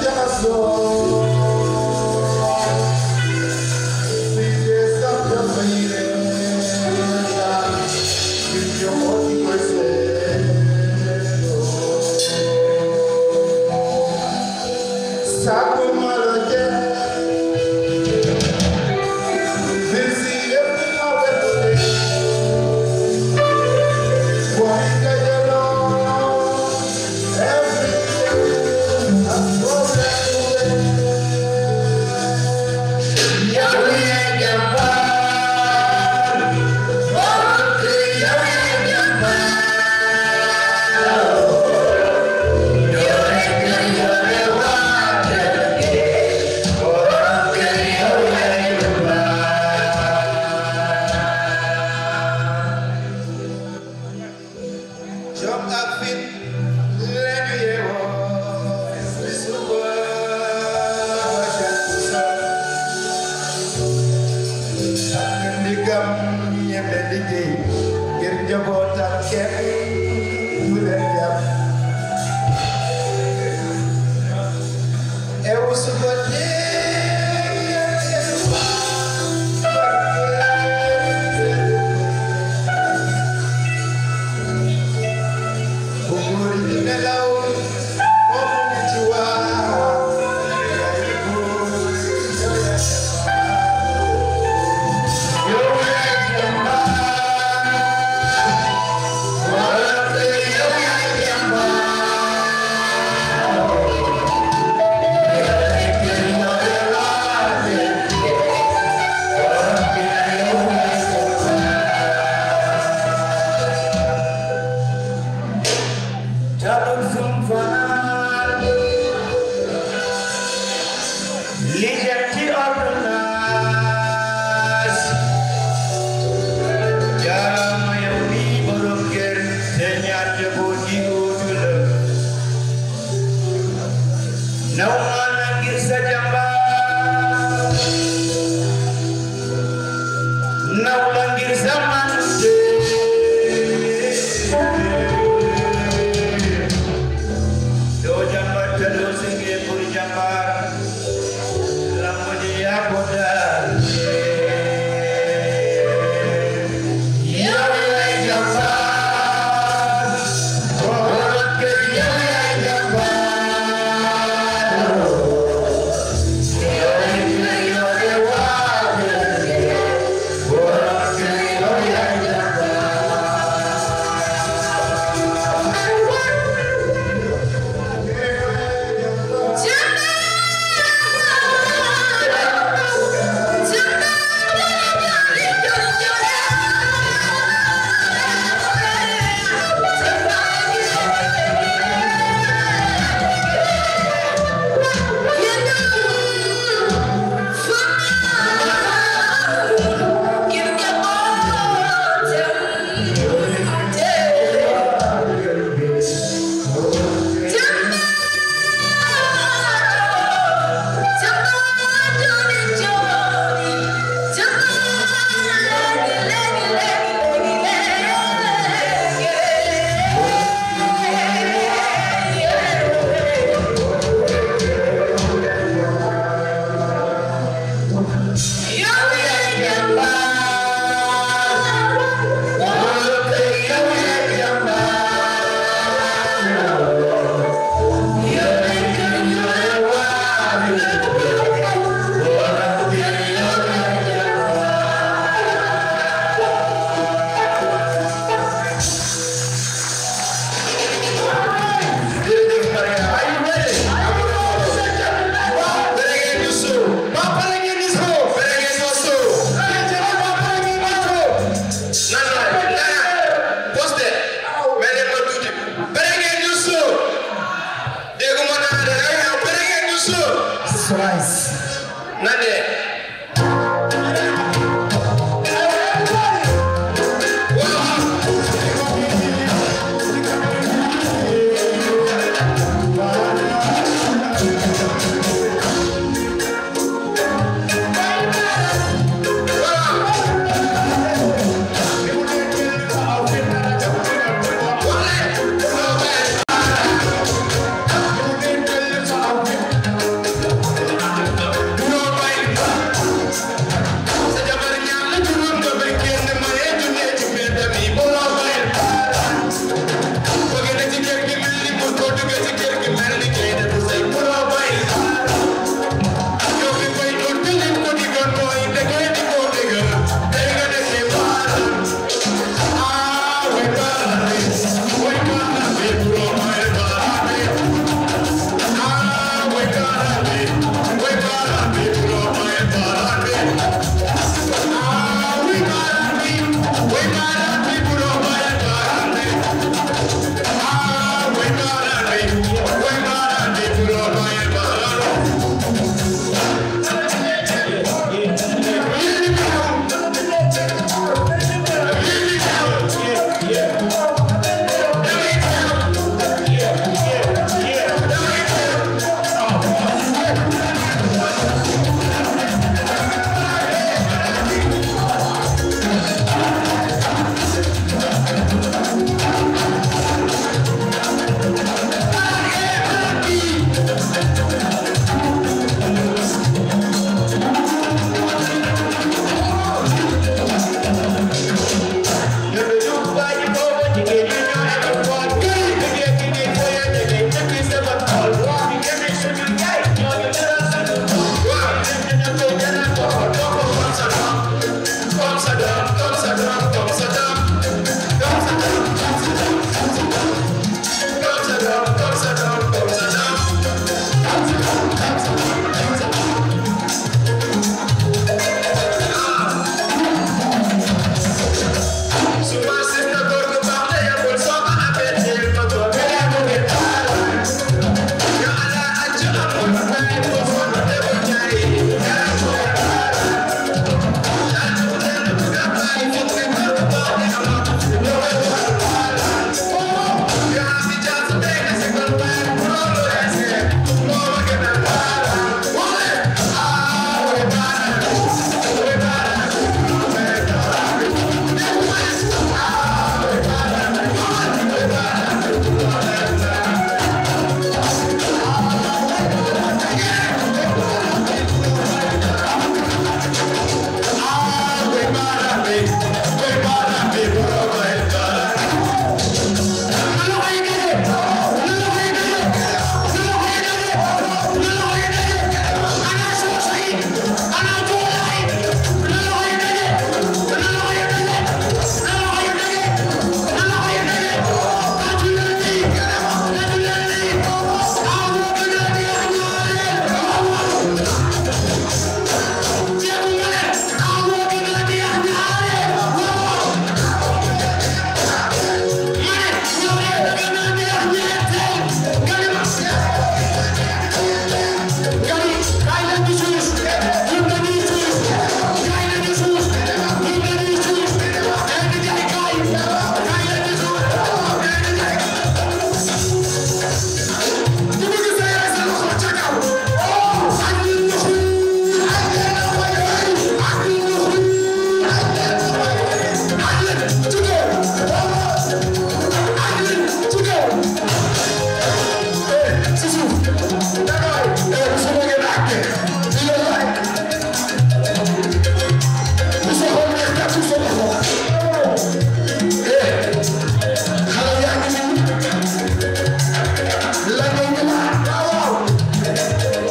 Wale!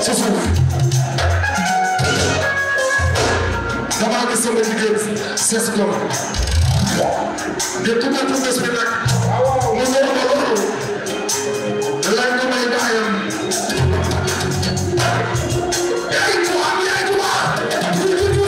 ci suuf damaa gis sama jigéen sees ko de tuddee ko bés bi nag mu ñëw ma loolu laaj ko may baayam yaay tubaab yaay tubaab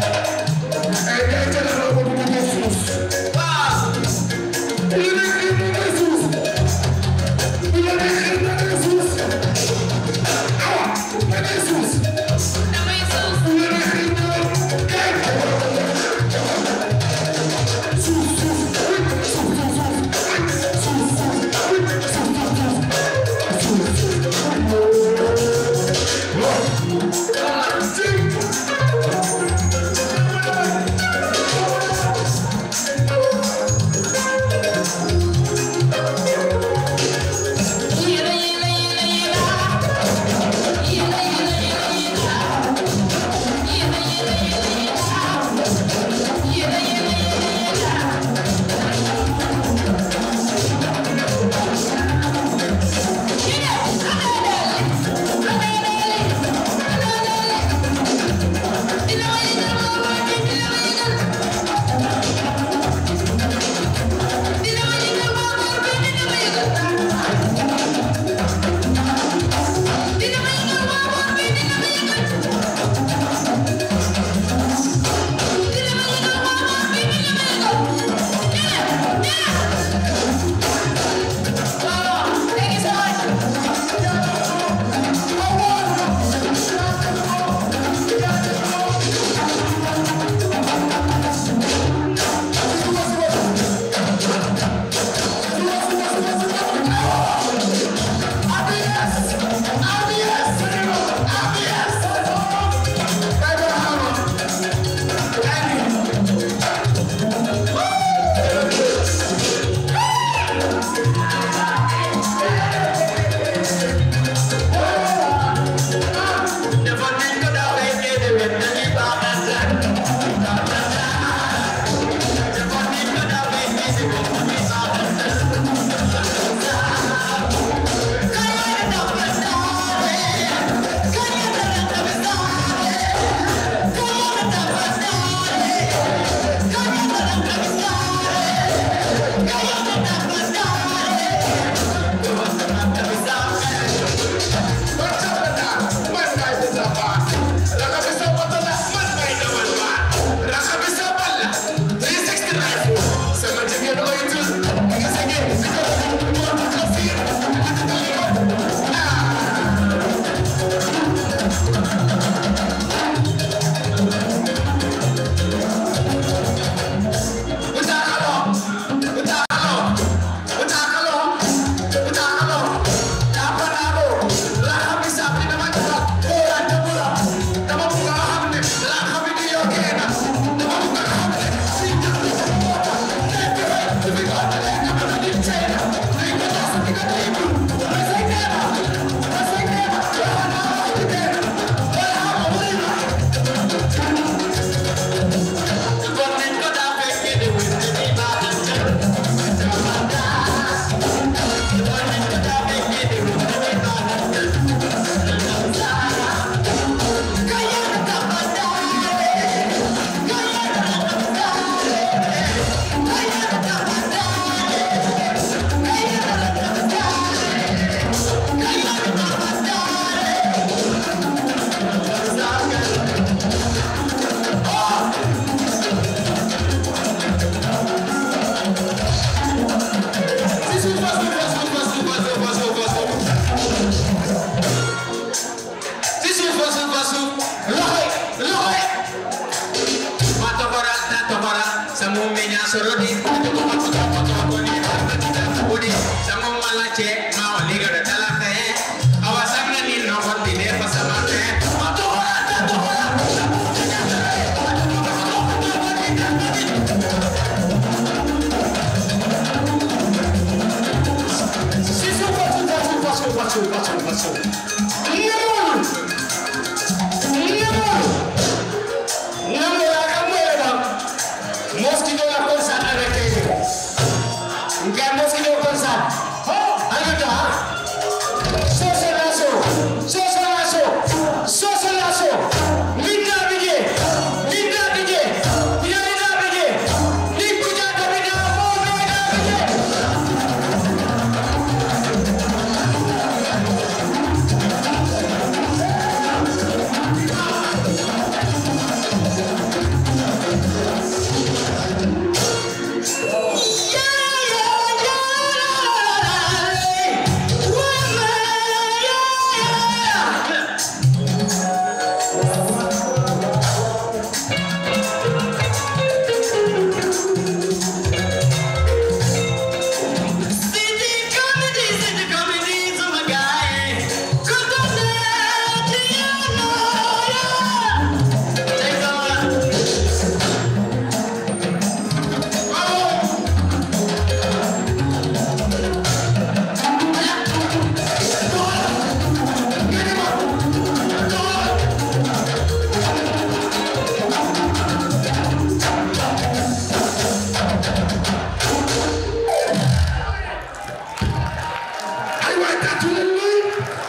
Wow. Faso, Faso, Faso. Nyamon! Nyamon! Nyamon, akamwela. Mosquito la concert avec elle. Nka mosquito concert. Alata. Soso lasso. Soso lasso. Soso lasso. Linda bige. Linda bige. Linda bige. Nikuja kabida mo linda bige. ay waay tàccu leen waay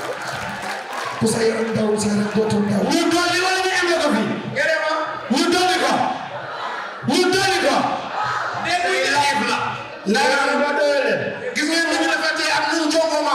ku sa yaram daw sa yaram dootul daw ñu dolli wala ñu am ko fi ñu dolli ko ñu dolli ko dégg live la ndax ba doyale gis ngeen ni ñu defatee ak ñu jongoma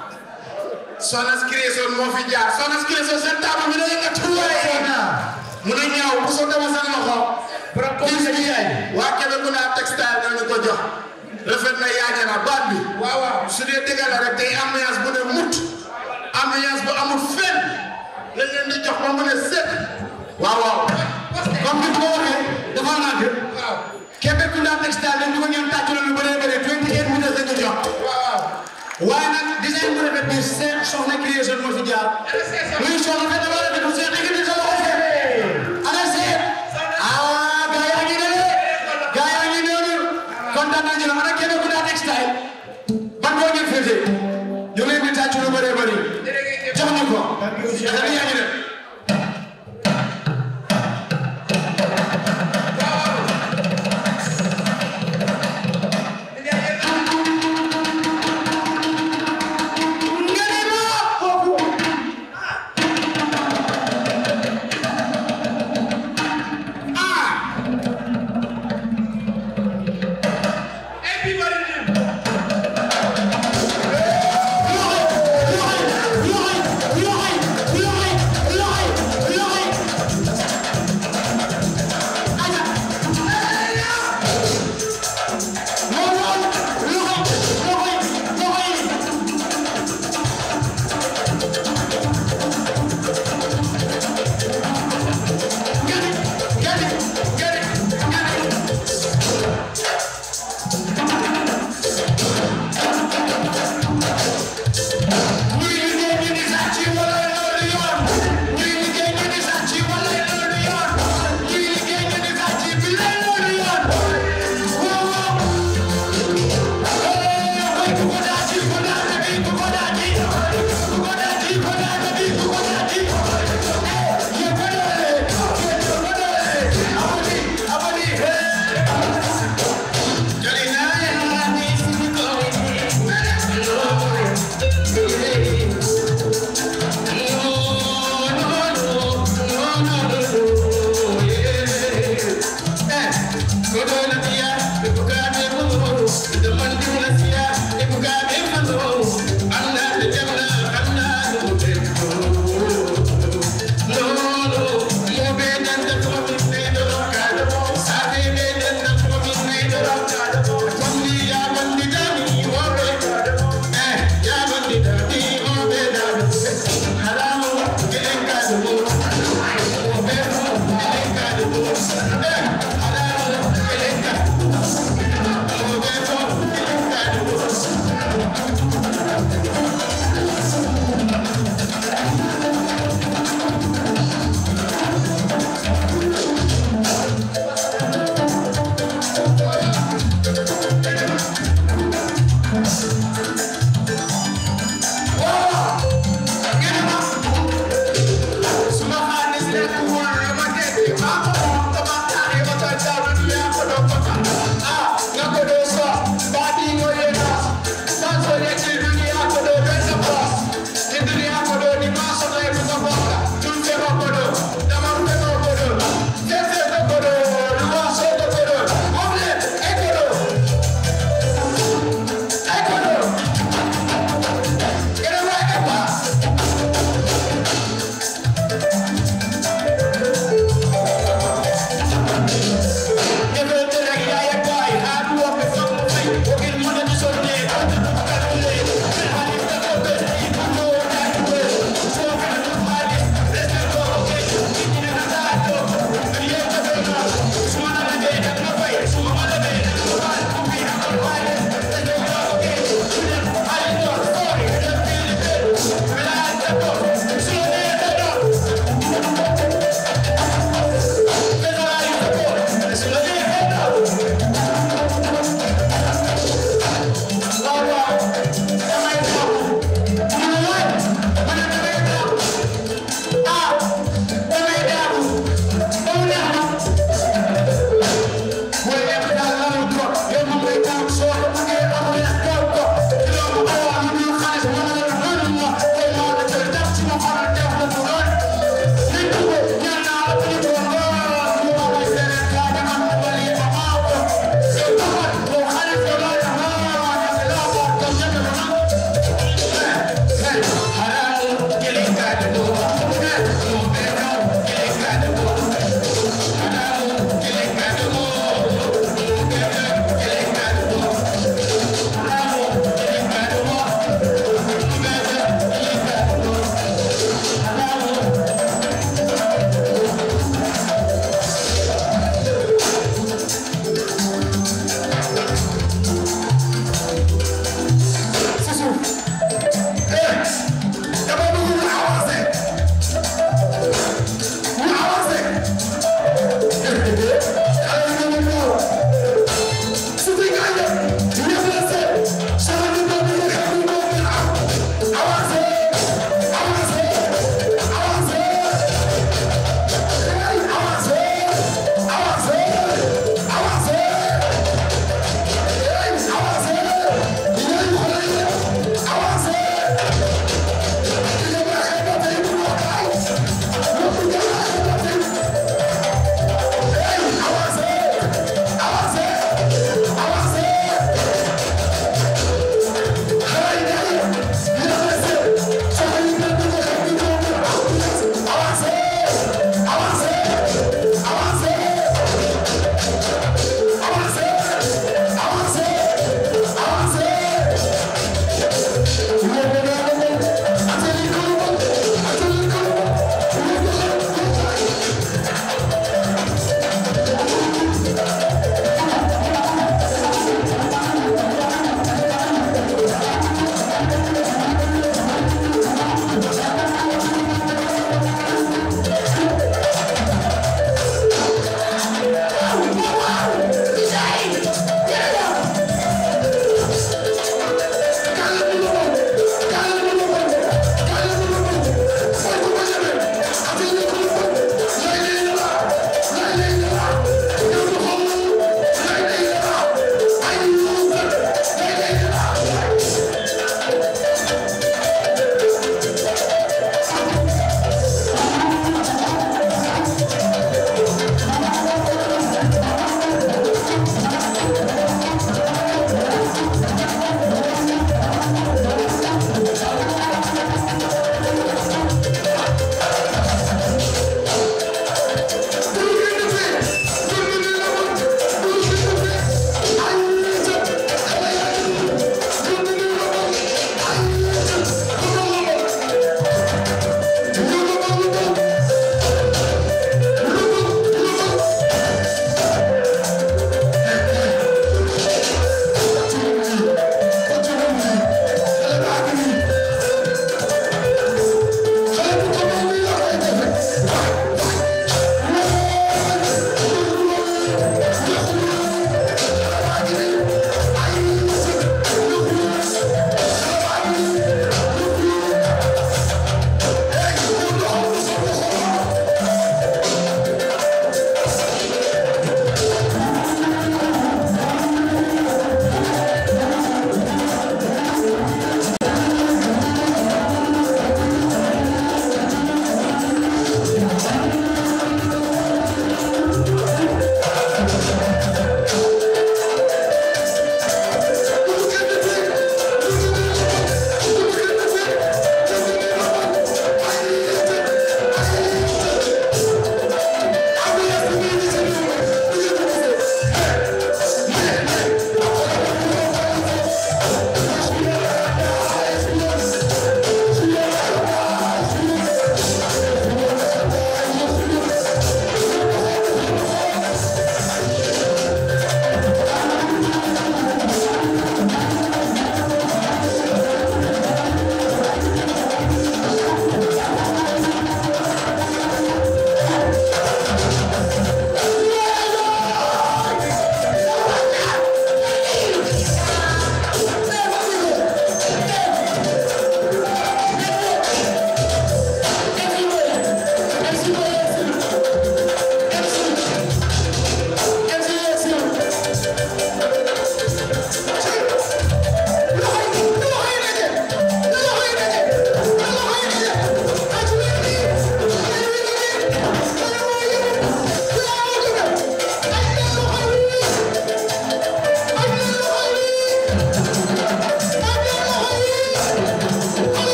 Sonas Création moo fi jaar Sonas Création seen table bi da yëngatu waay mu ne ñaaw bu soo dama seen loxo kii sa yaay waa Kébé ku naa textile nañu ko jox rafet na yaañe na baat bi waaw waaw su dee dëgg la rek tey ambiance bu ne mut ambiance bu amul fenn lañ leen di jox ba mu ne set waaw waaw comme ni ko waxee dafa nag Kébé ku naa textile dañ ko ngeen tàcc lu bëree bëri 28 minutes lañ ko jox waaye nag design bu rafet bi seen soxna création moo fi jaar luy soxna fekk dafa rafet bu seen équipe sa loxo seet ana seet ah gaa yaa ngi ne gaa yaa ngi noonu kontaan nañu la ana Kébé ku naa textile ban koo ngeen féete ñu leen di tàcc lu bëree bëri jox ñu ko dafa yaa ngi ne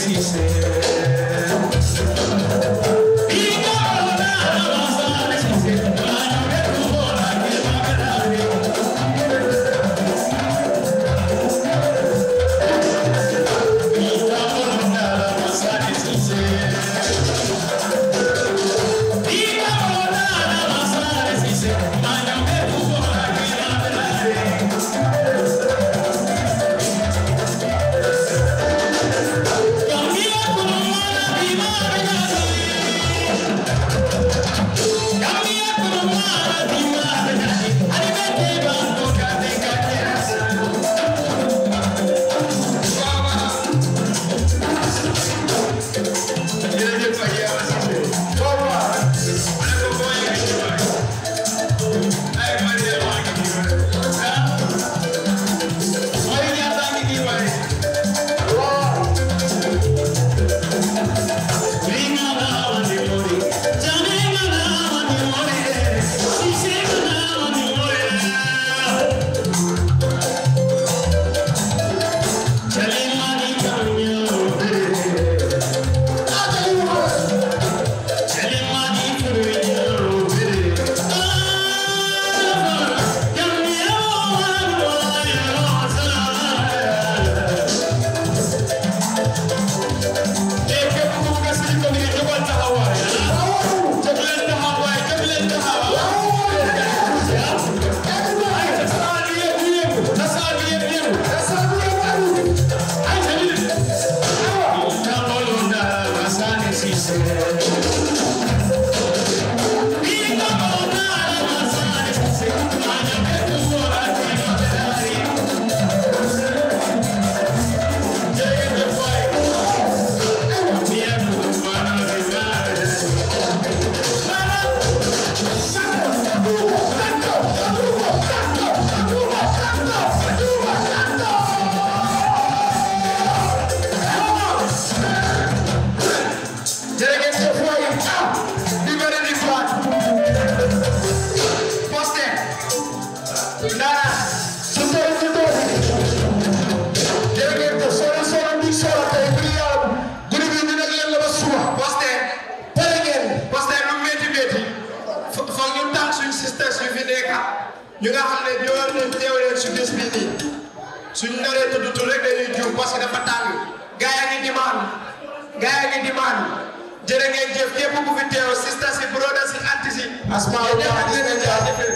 ñu nga xam ne ñoo leen teew leen si bés bii nii suñ naree tudd tur rek dañuy juum parce que dafa tàng gaa yaa ngi dimaan gaa yaa ngi dimaan jërë ngeen jëf képp ku fi teew sista si broda si anti si Asmaa yéen ñëpp gis ngeen nañ di la. jaajëfal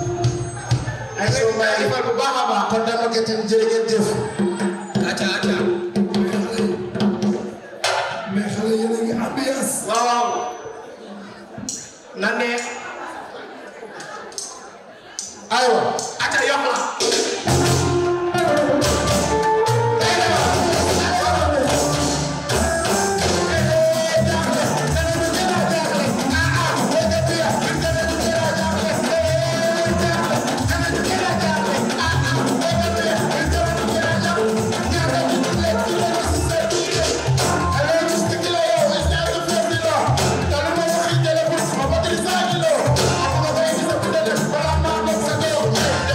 ay soo may jaajëfal bu baax a baax kon dama gëtin jërë ngeen jëf acca acca mais xale yéen a ngi ambiance waaw waaw na ne aywa acca yokk la Thank you.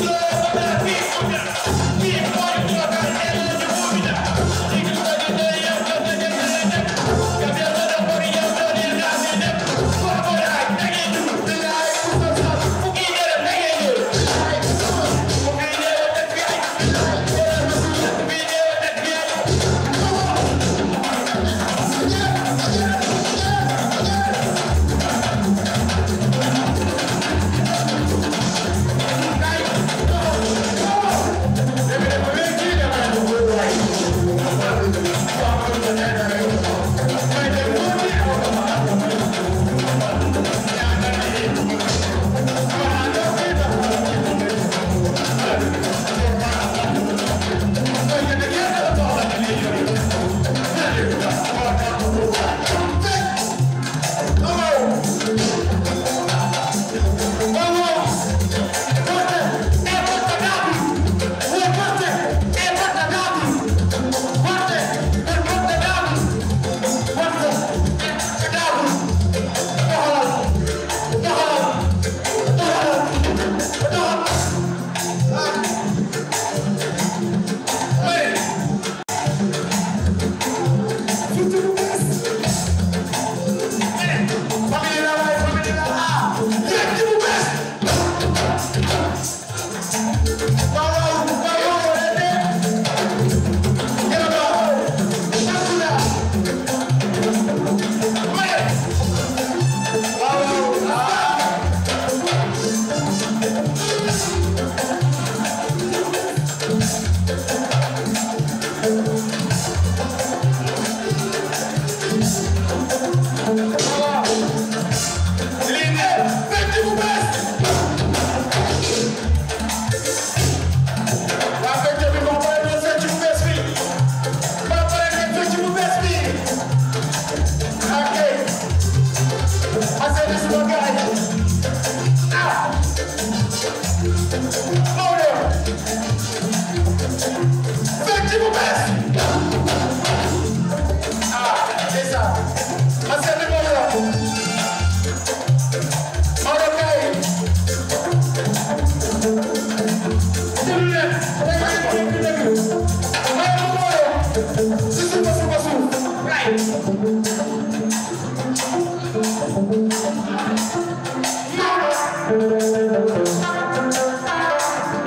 Right.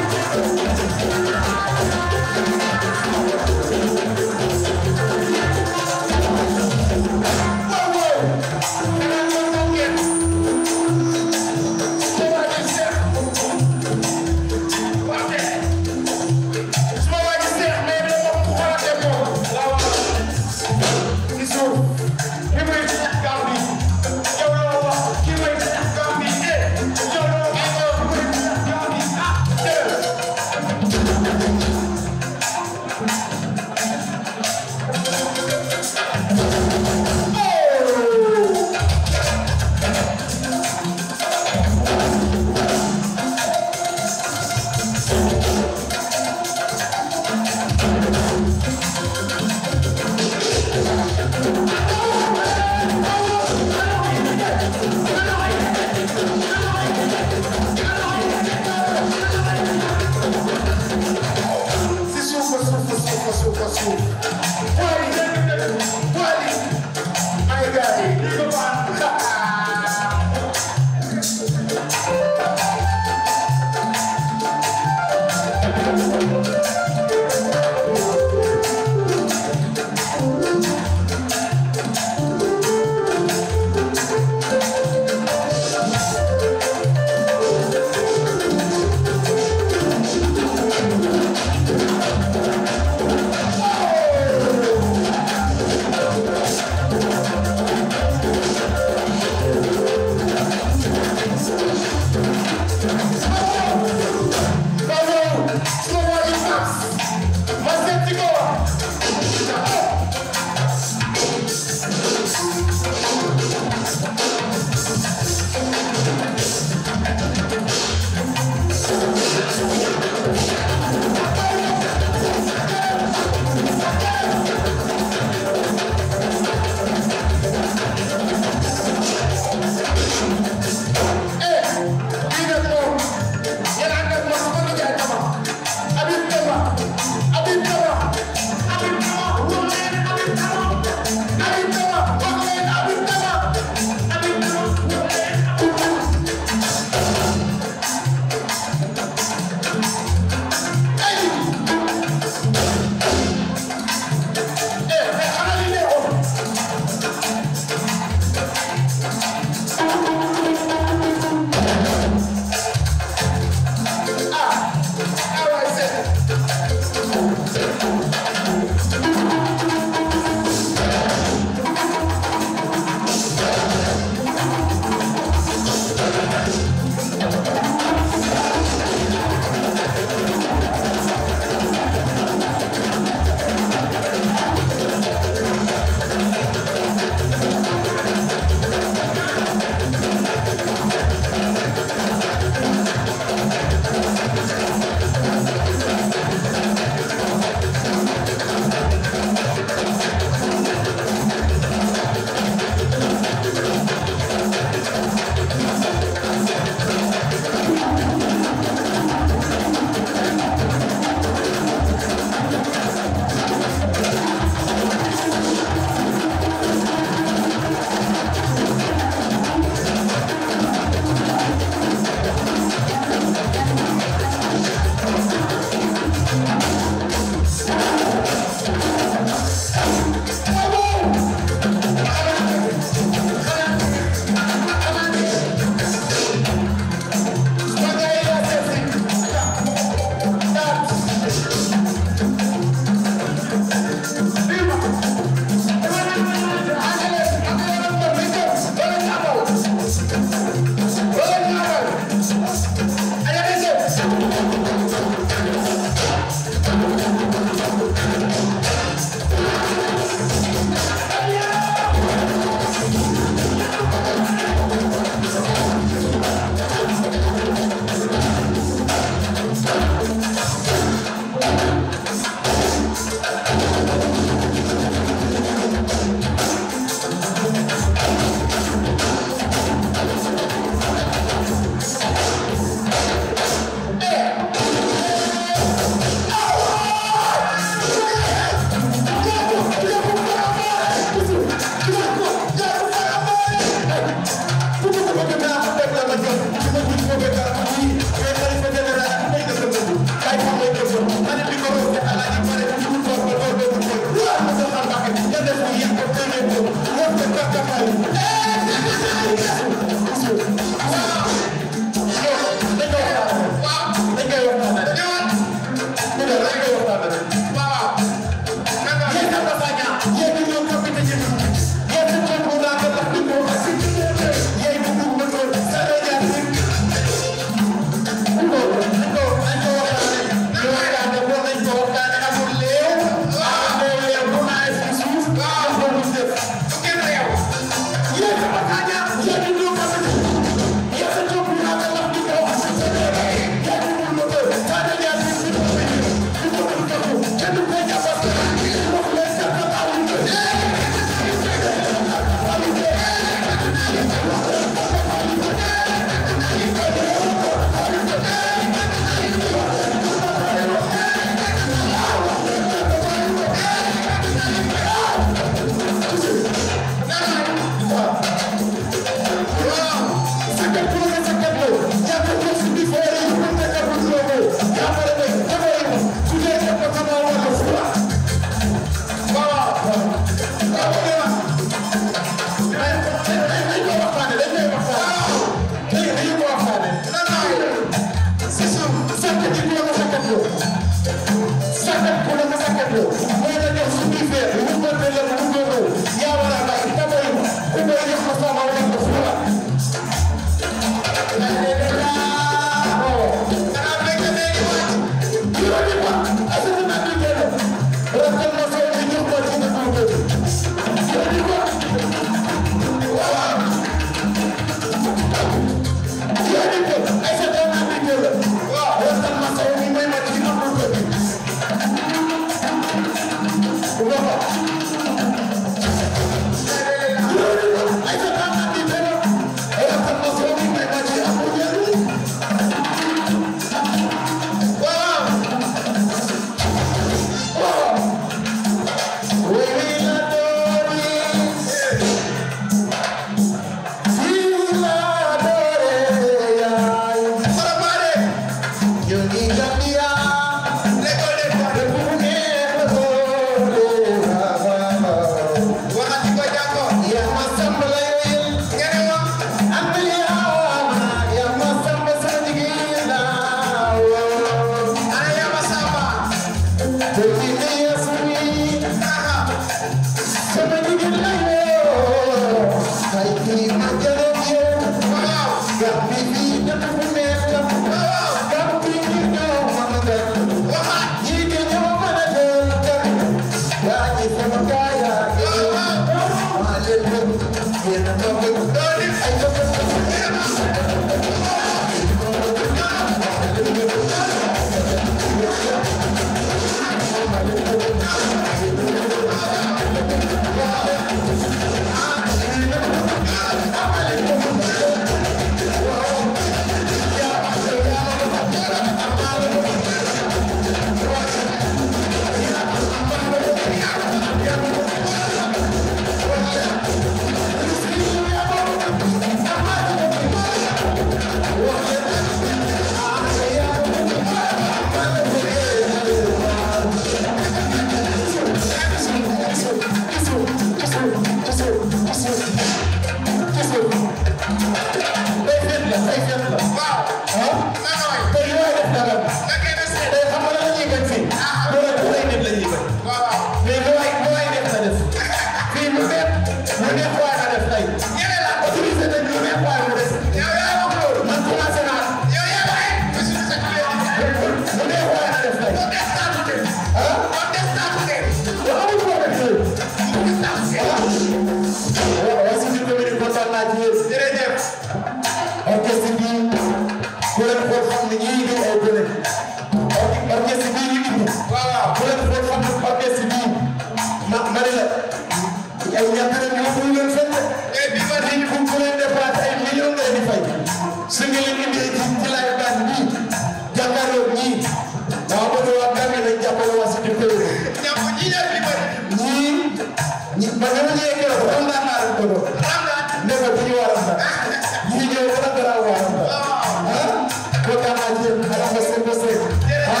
ci yéen. jërëjëf. orchestre bi ku leen xool xam ne ñii di ay gone. orchestre bii ñu indi. waaw ku leen xool xam ne orchestre bii ma ma ne la ay ñàkk nañ ñu ko leen fenn. et bi ma di fu ku leen dépassé ay millions ngay di fay. su nga leen indee ci ci laay baan bii jàkkaarloo ñii waaw ba waa Gambie dañ jàppale waa Cité Péro. ñàkk ñi ñaar bi bëri. ñii ñi man dama ñëwee keroog xam naa naa leen ko doon. ne ko bu ñu waral sax. ñii ñëw ba la garaaw waral sax. ah kontaan naa ci yéen xanaa nga seen ko seen. ah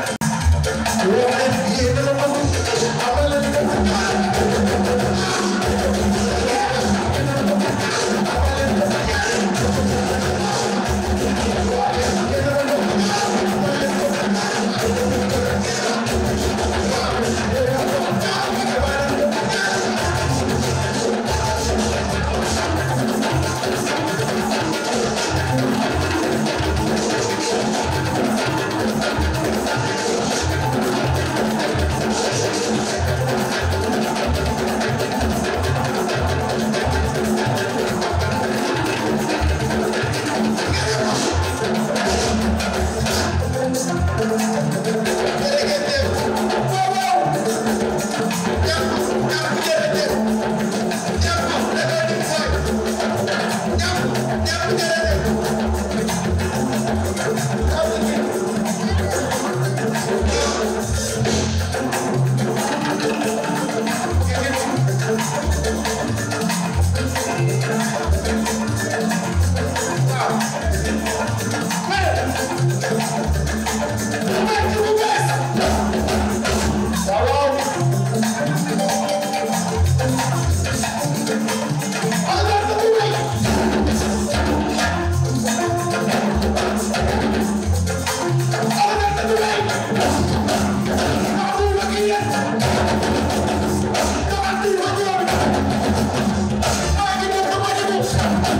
yoo xam ne yéen dama bëgg amal leen ko. Thank you.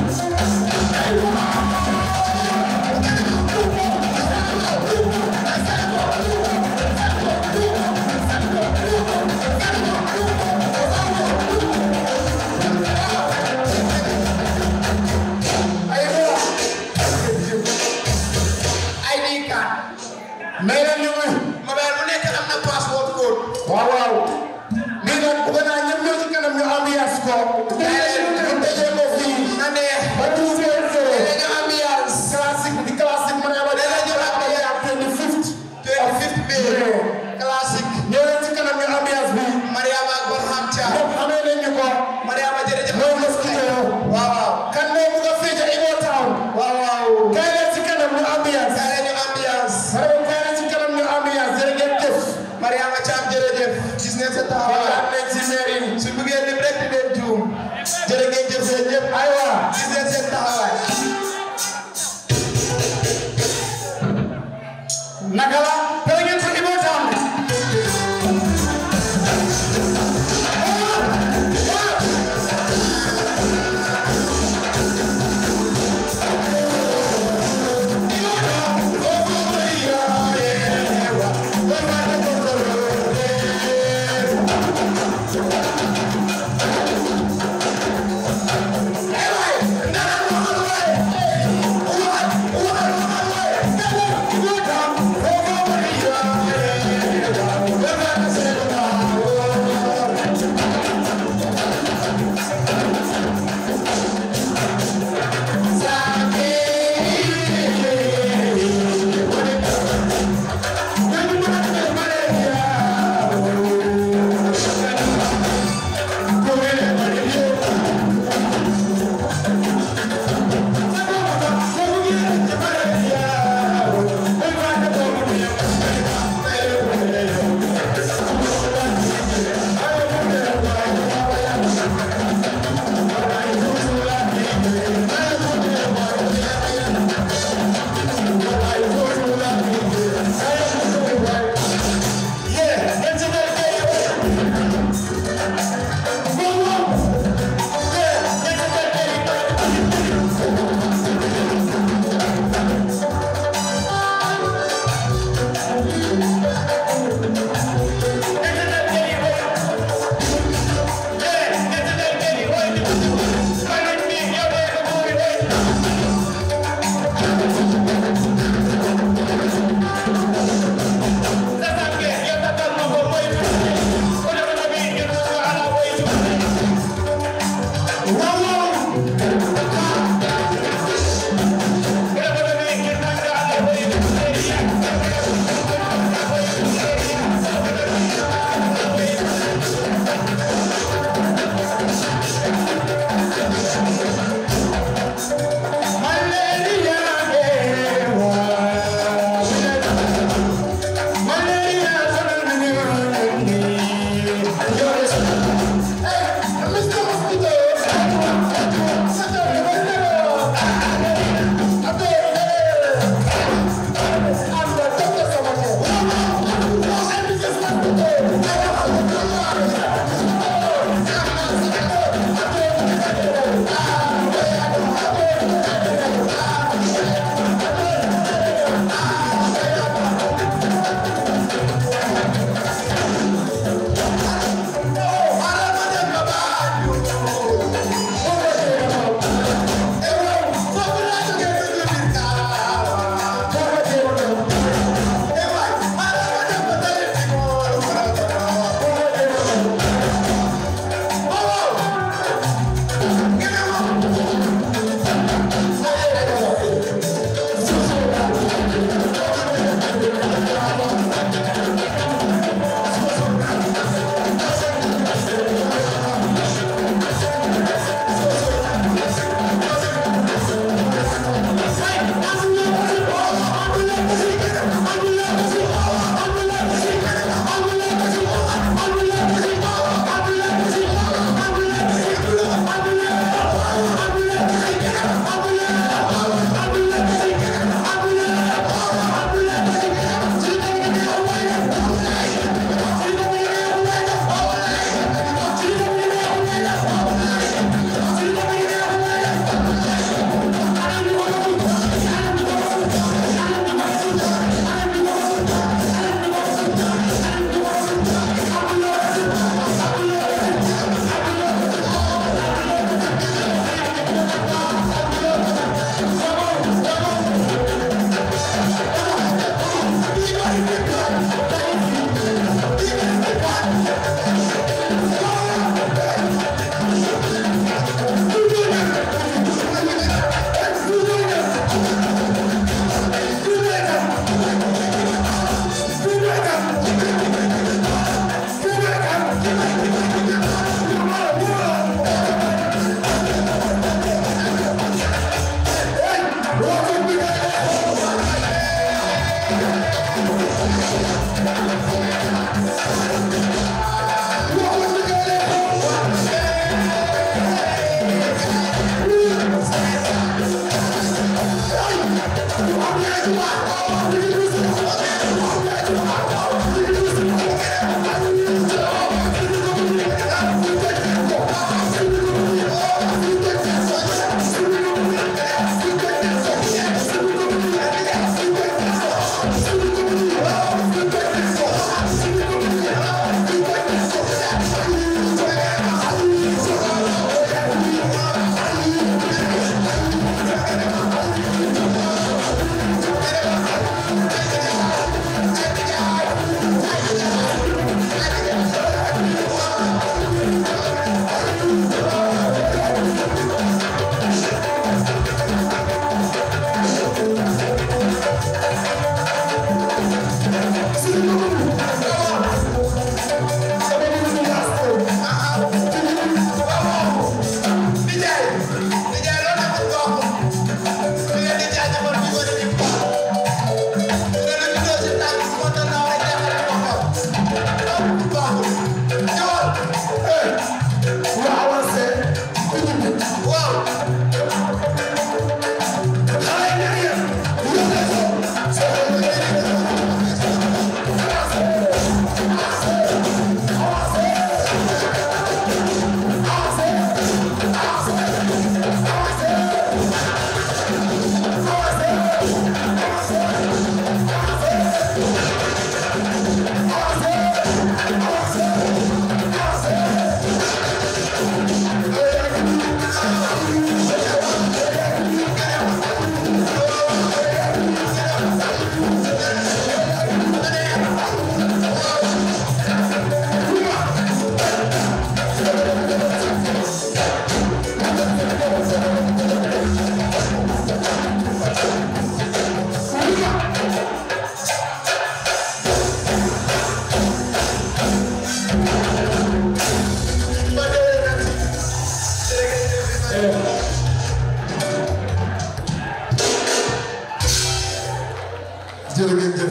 jërë ngeen jëf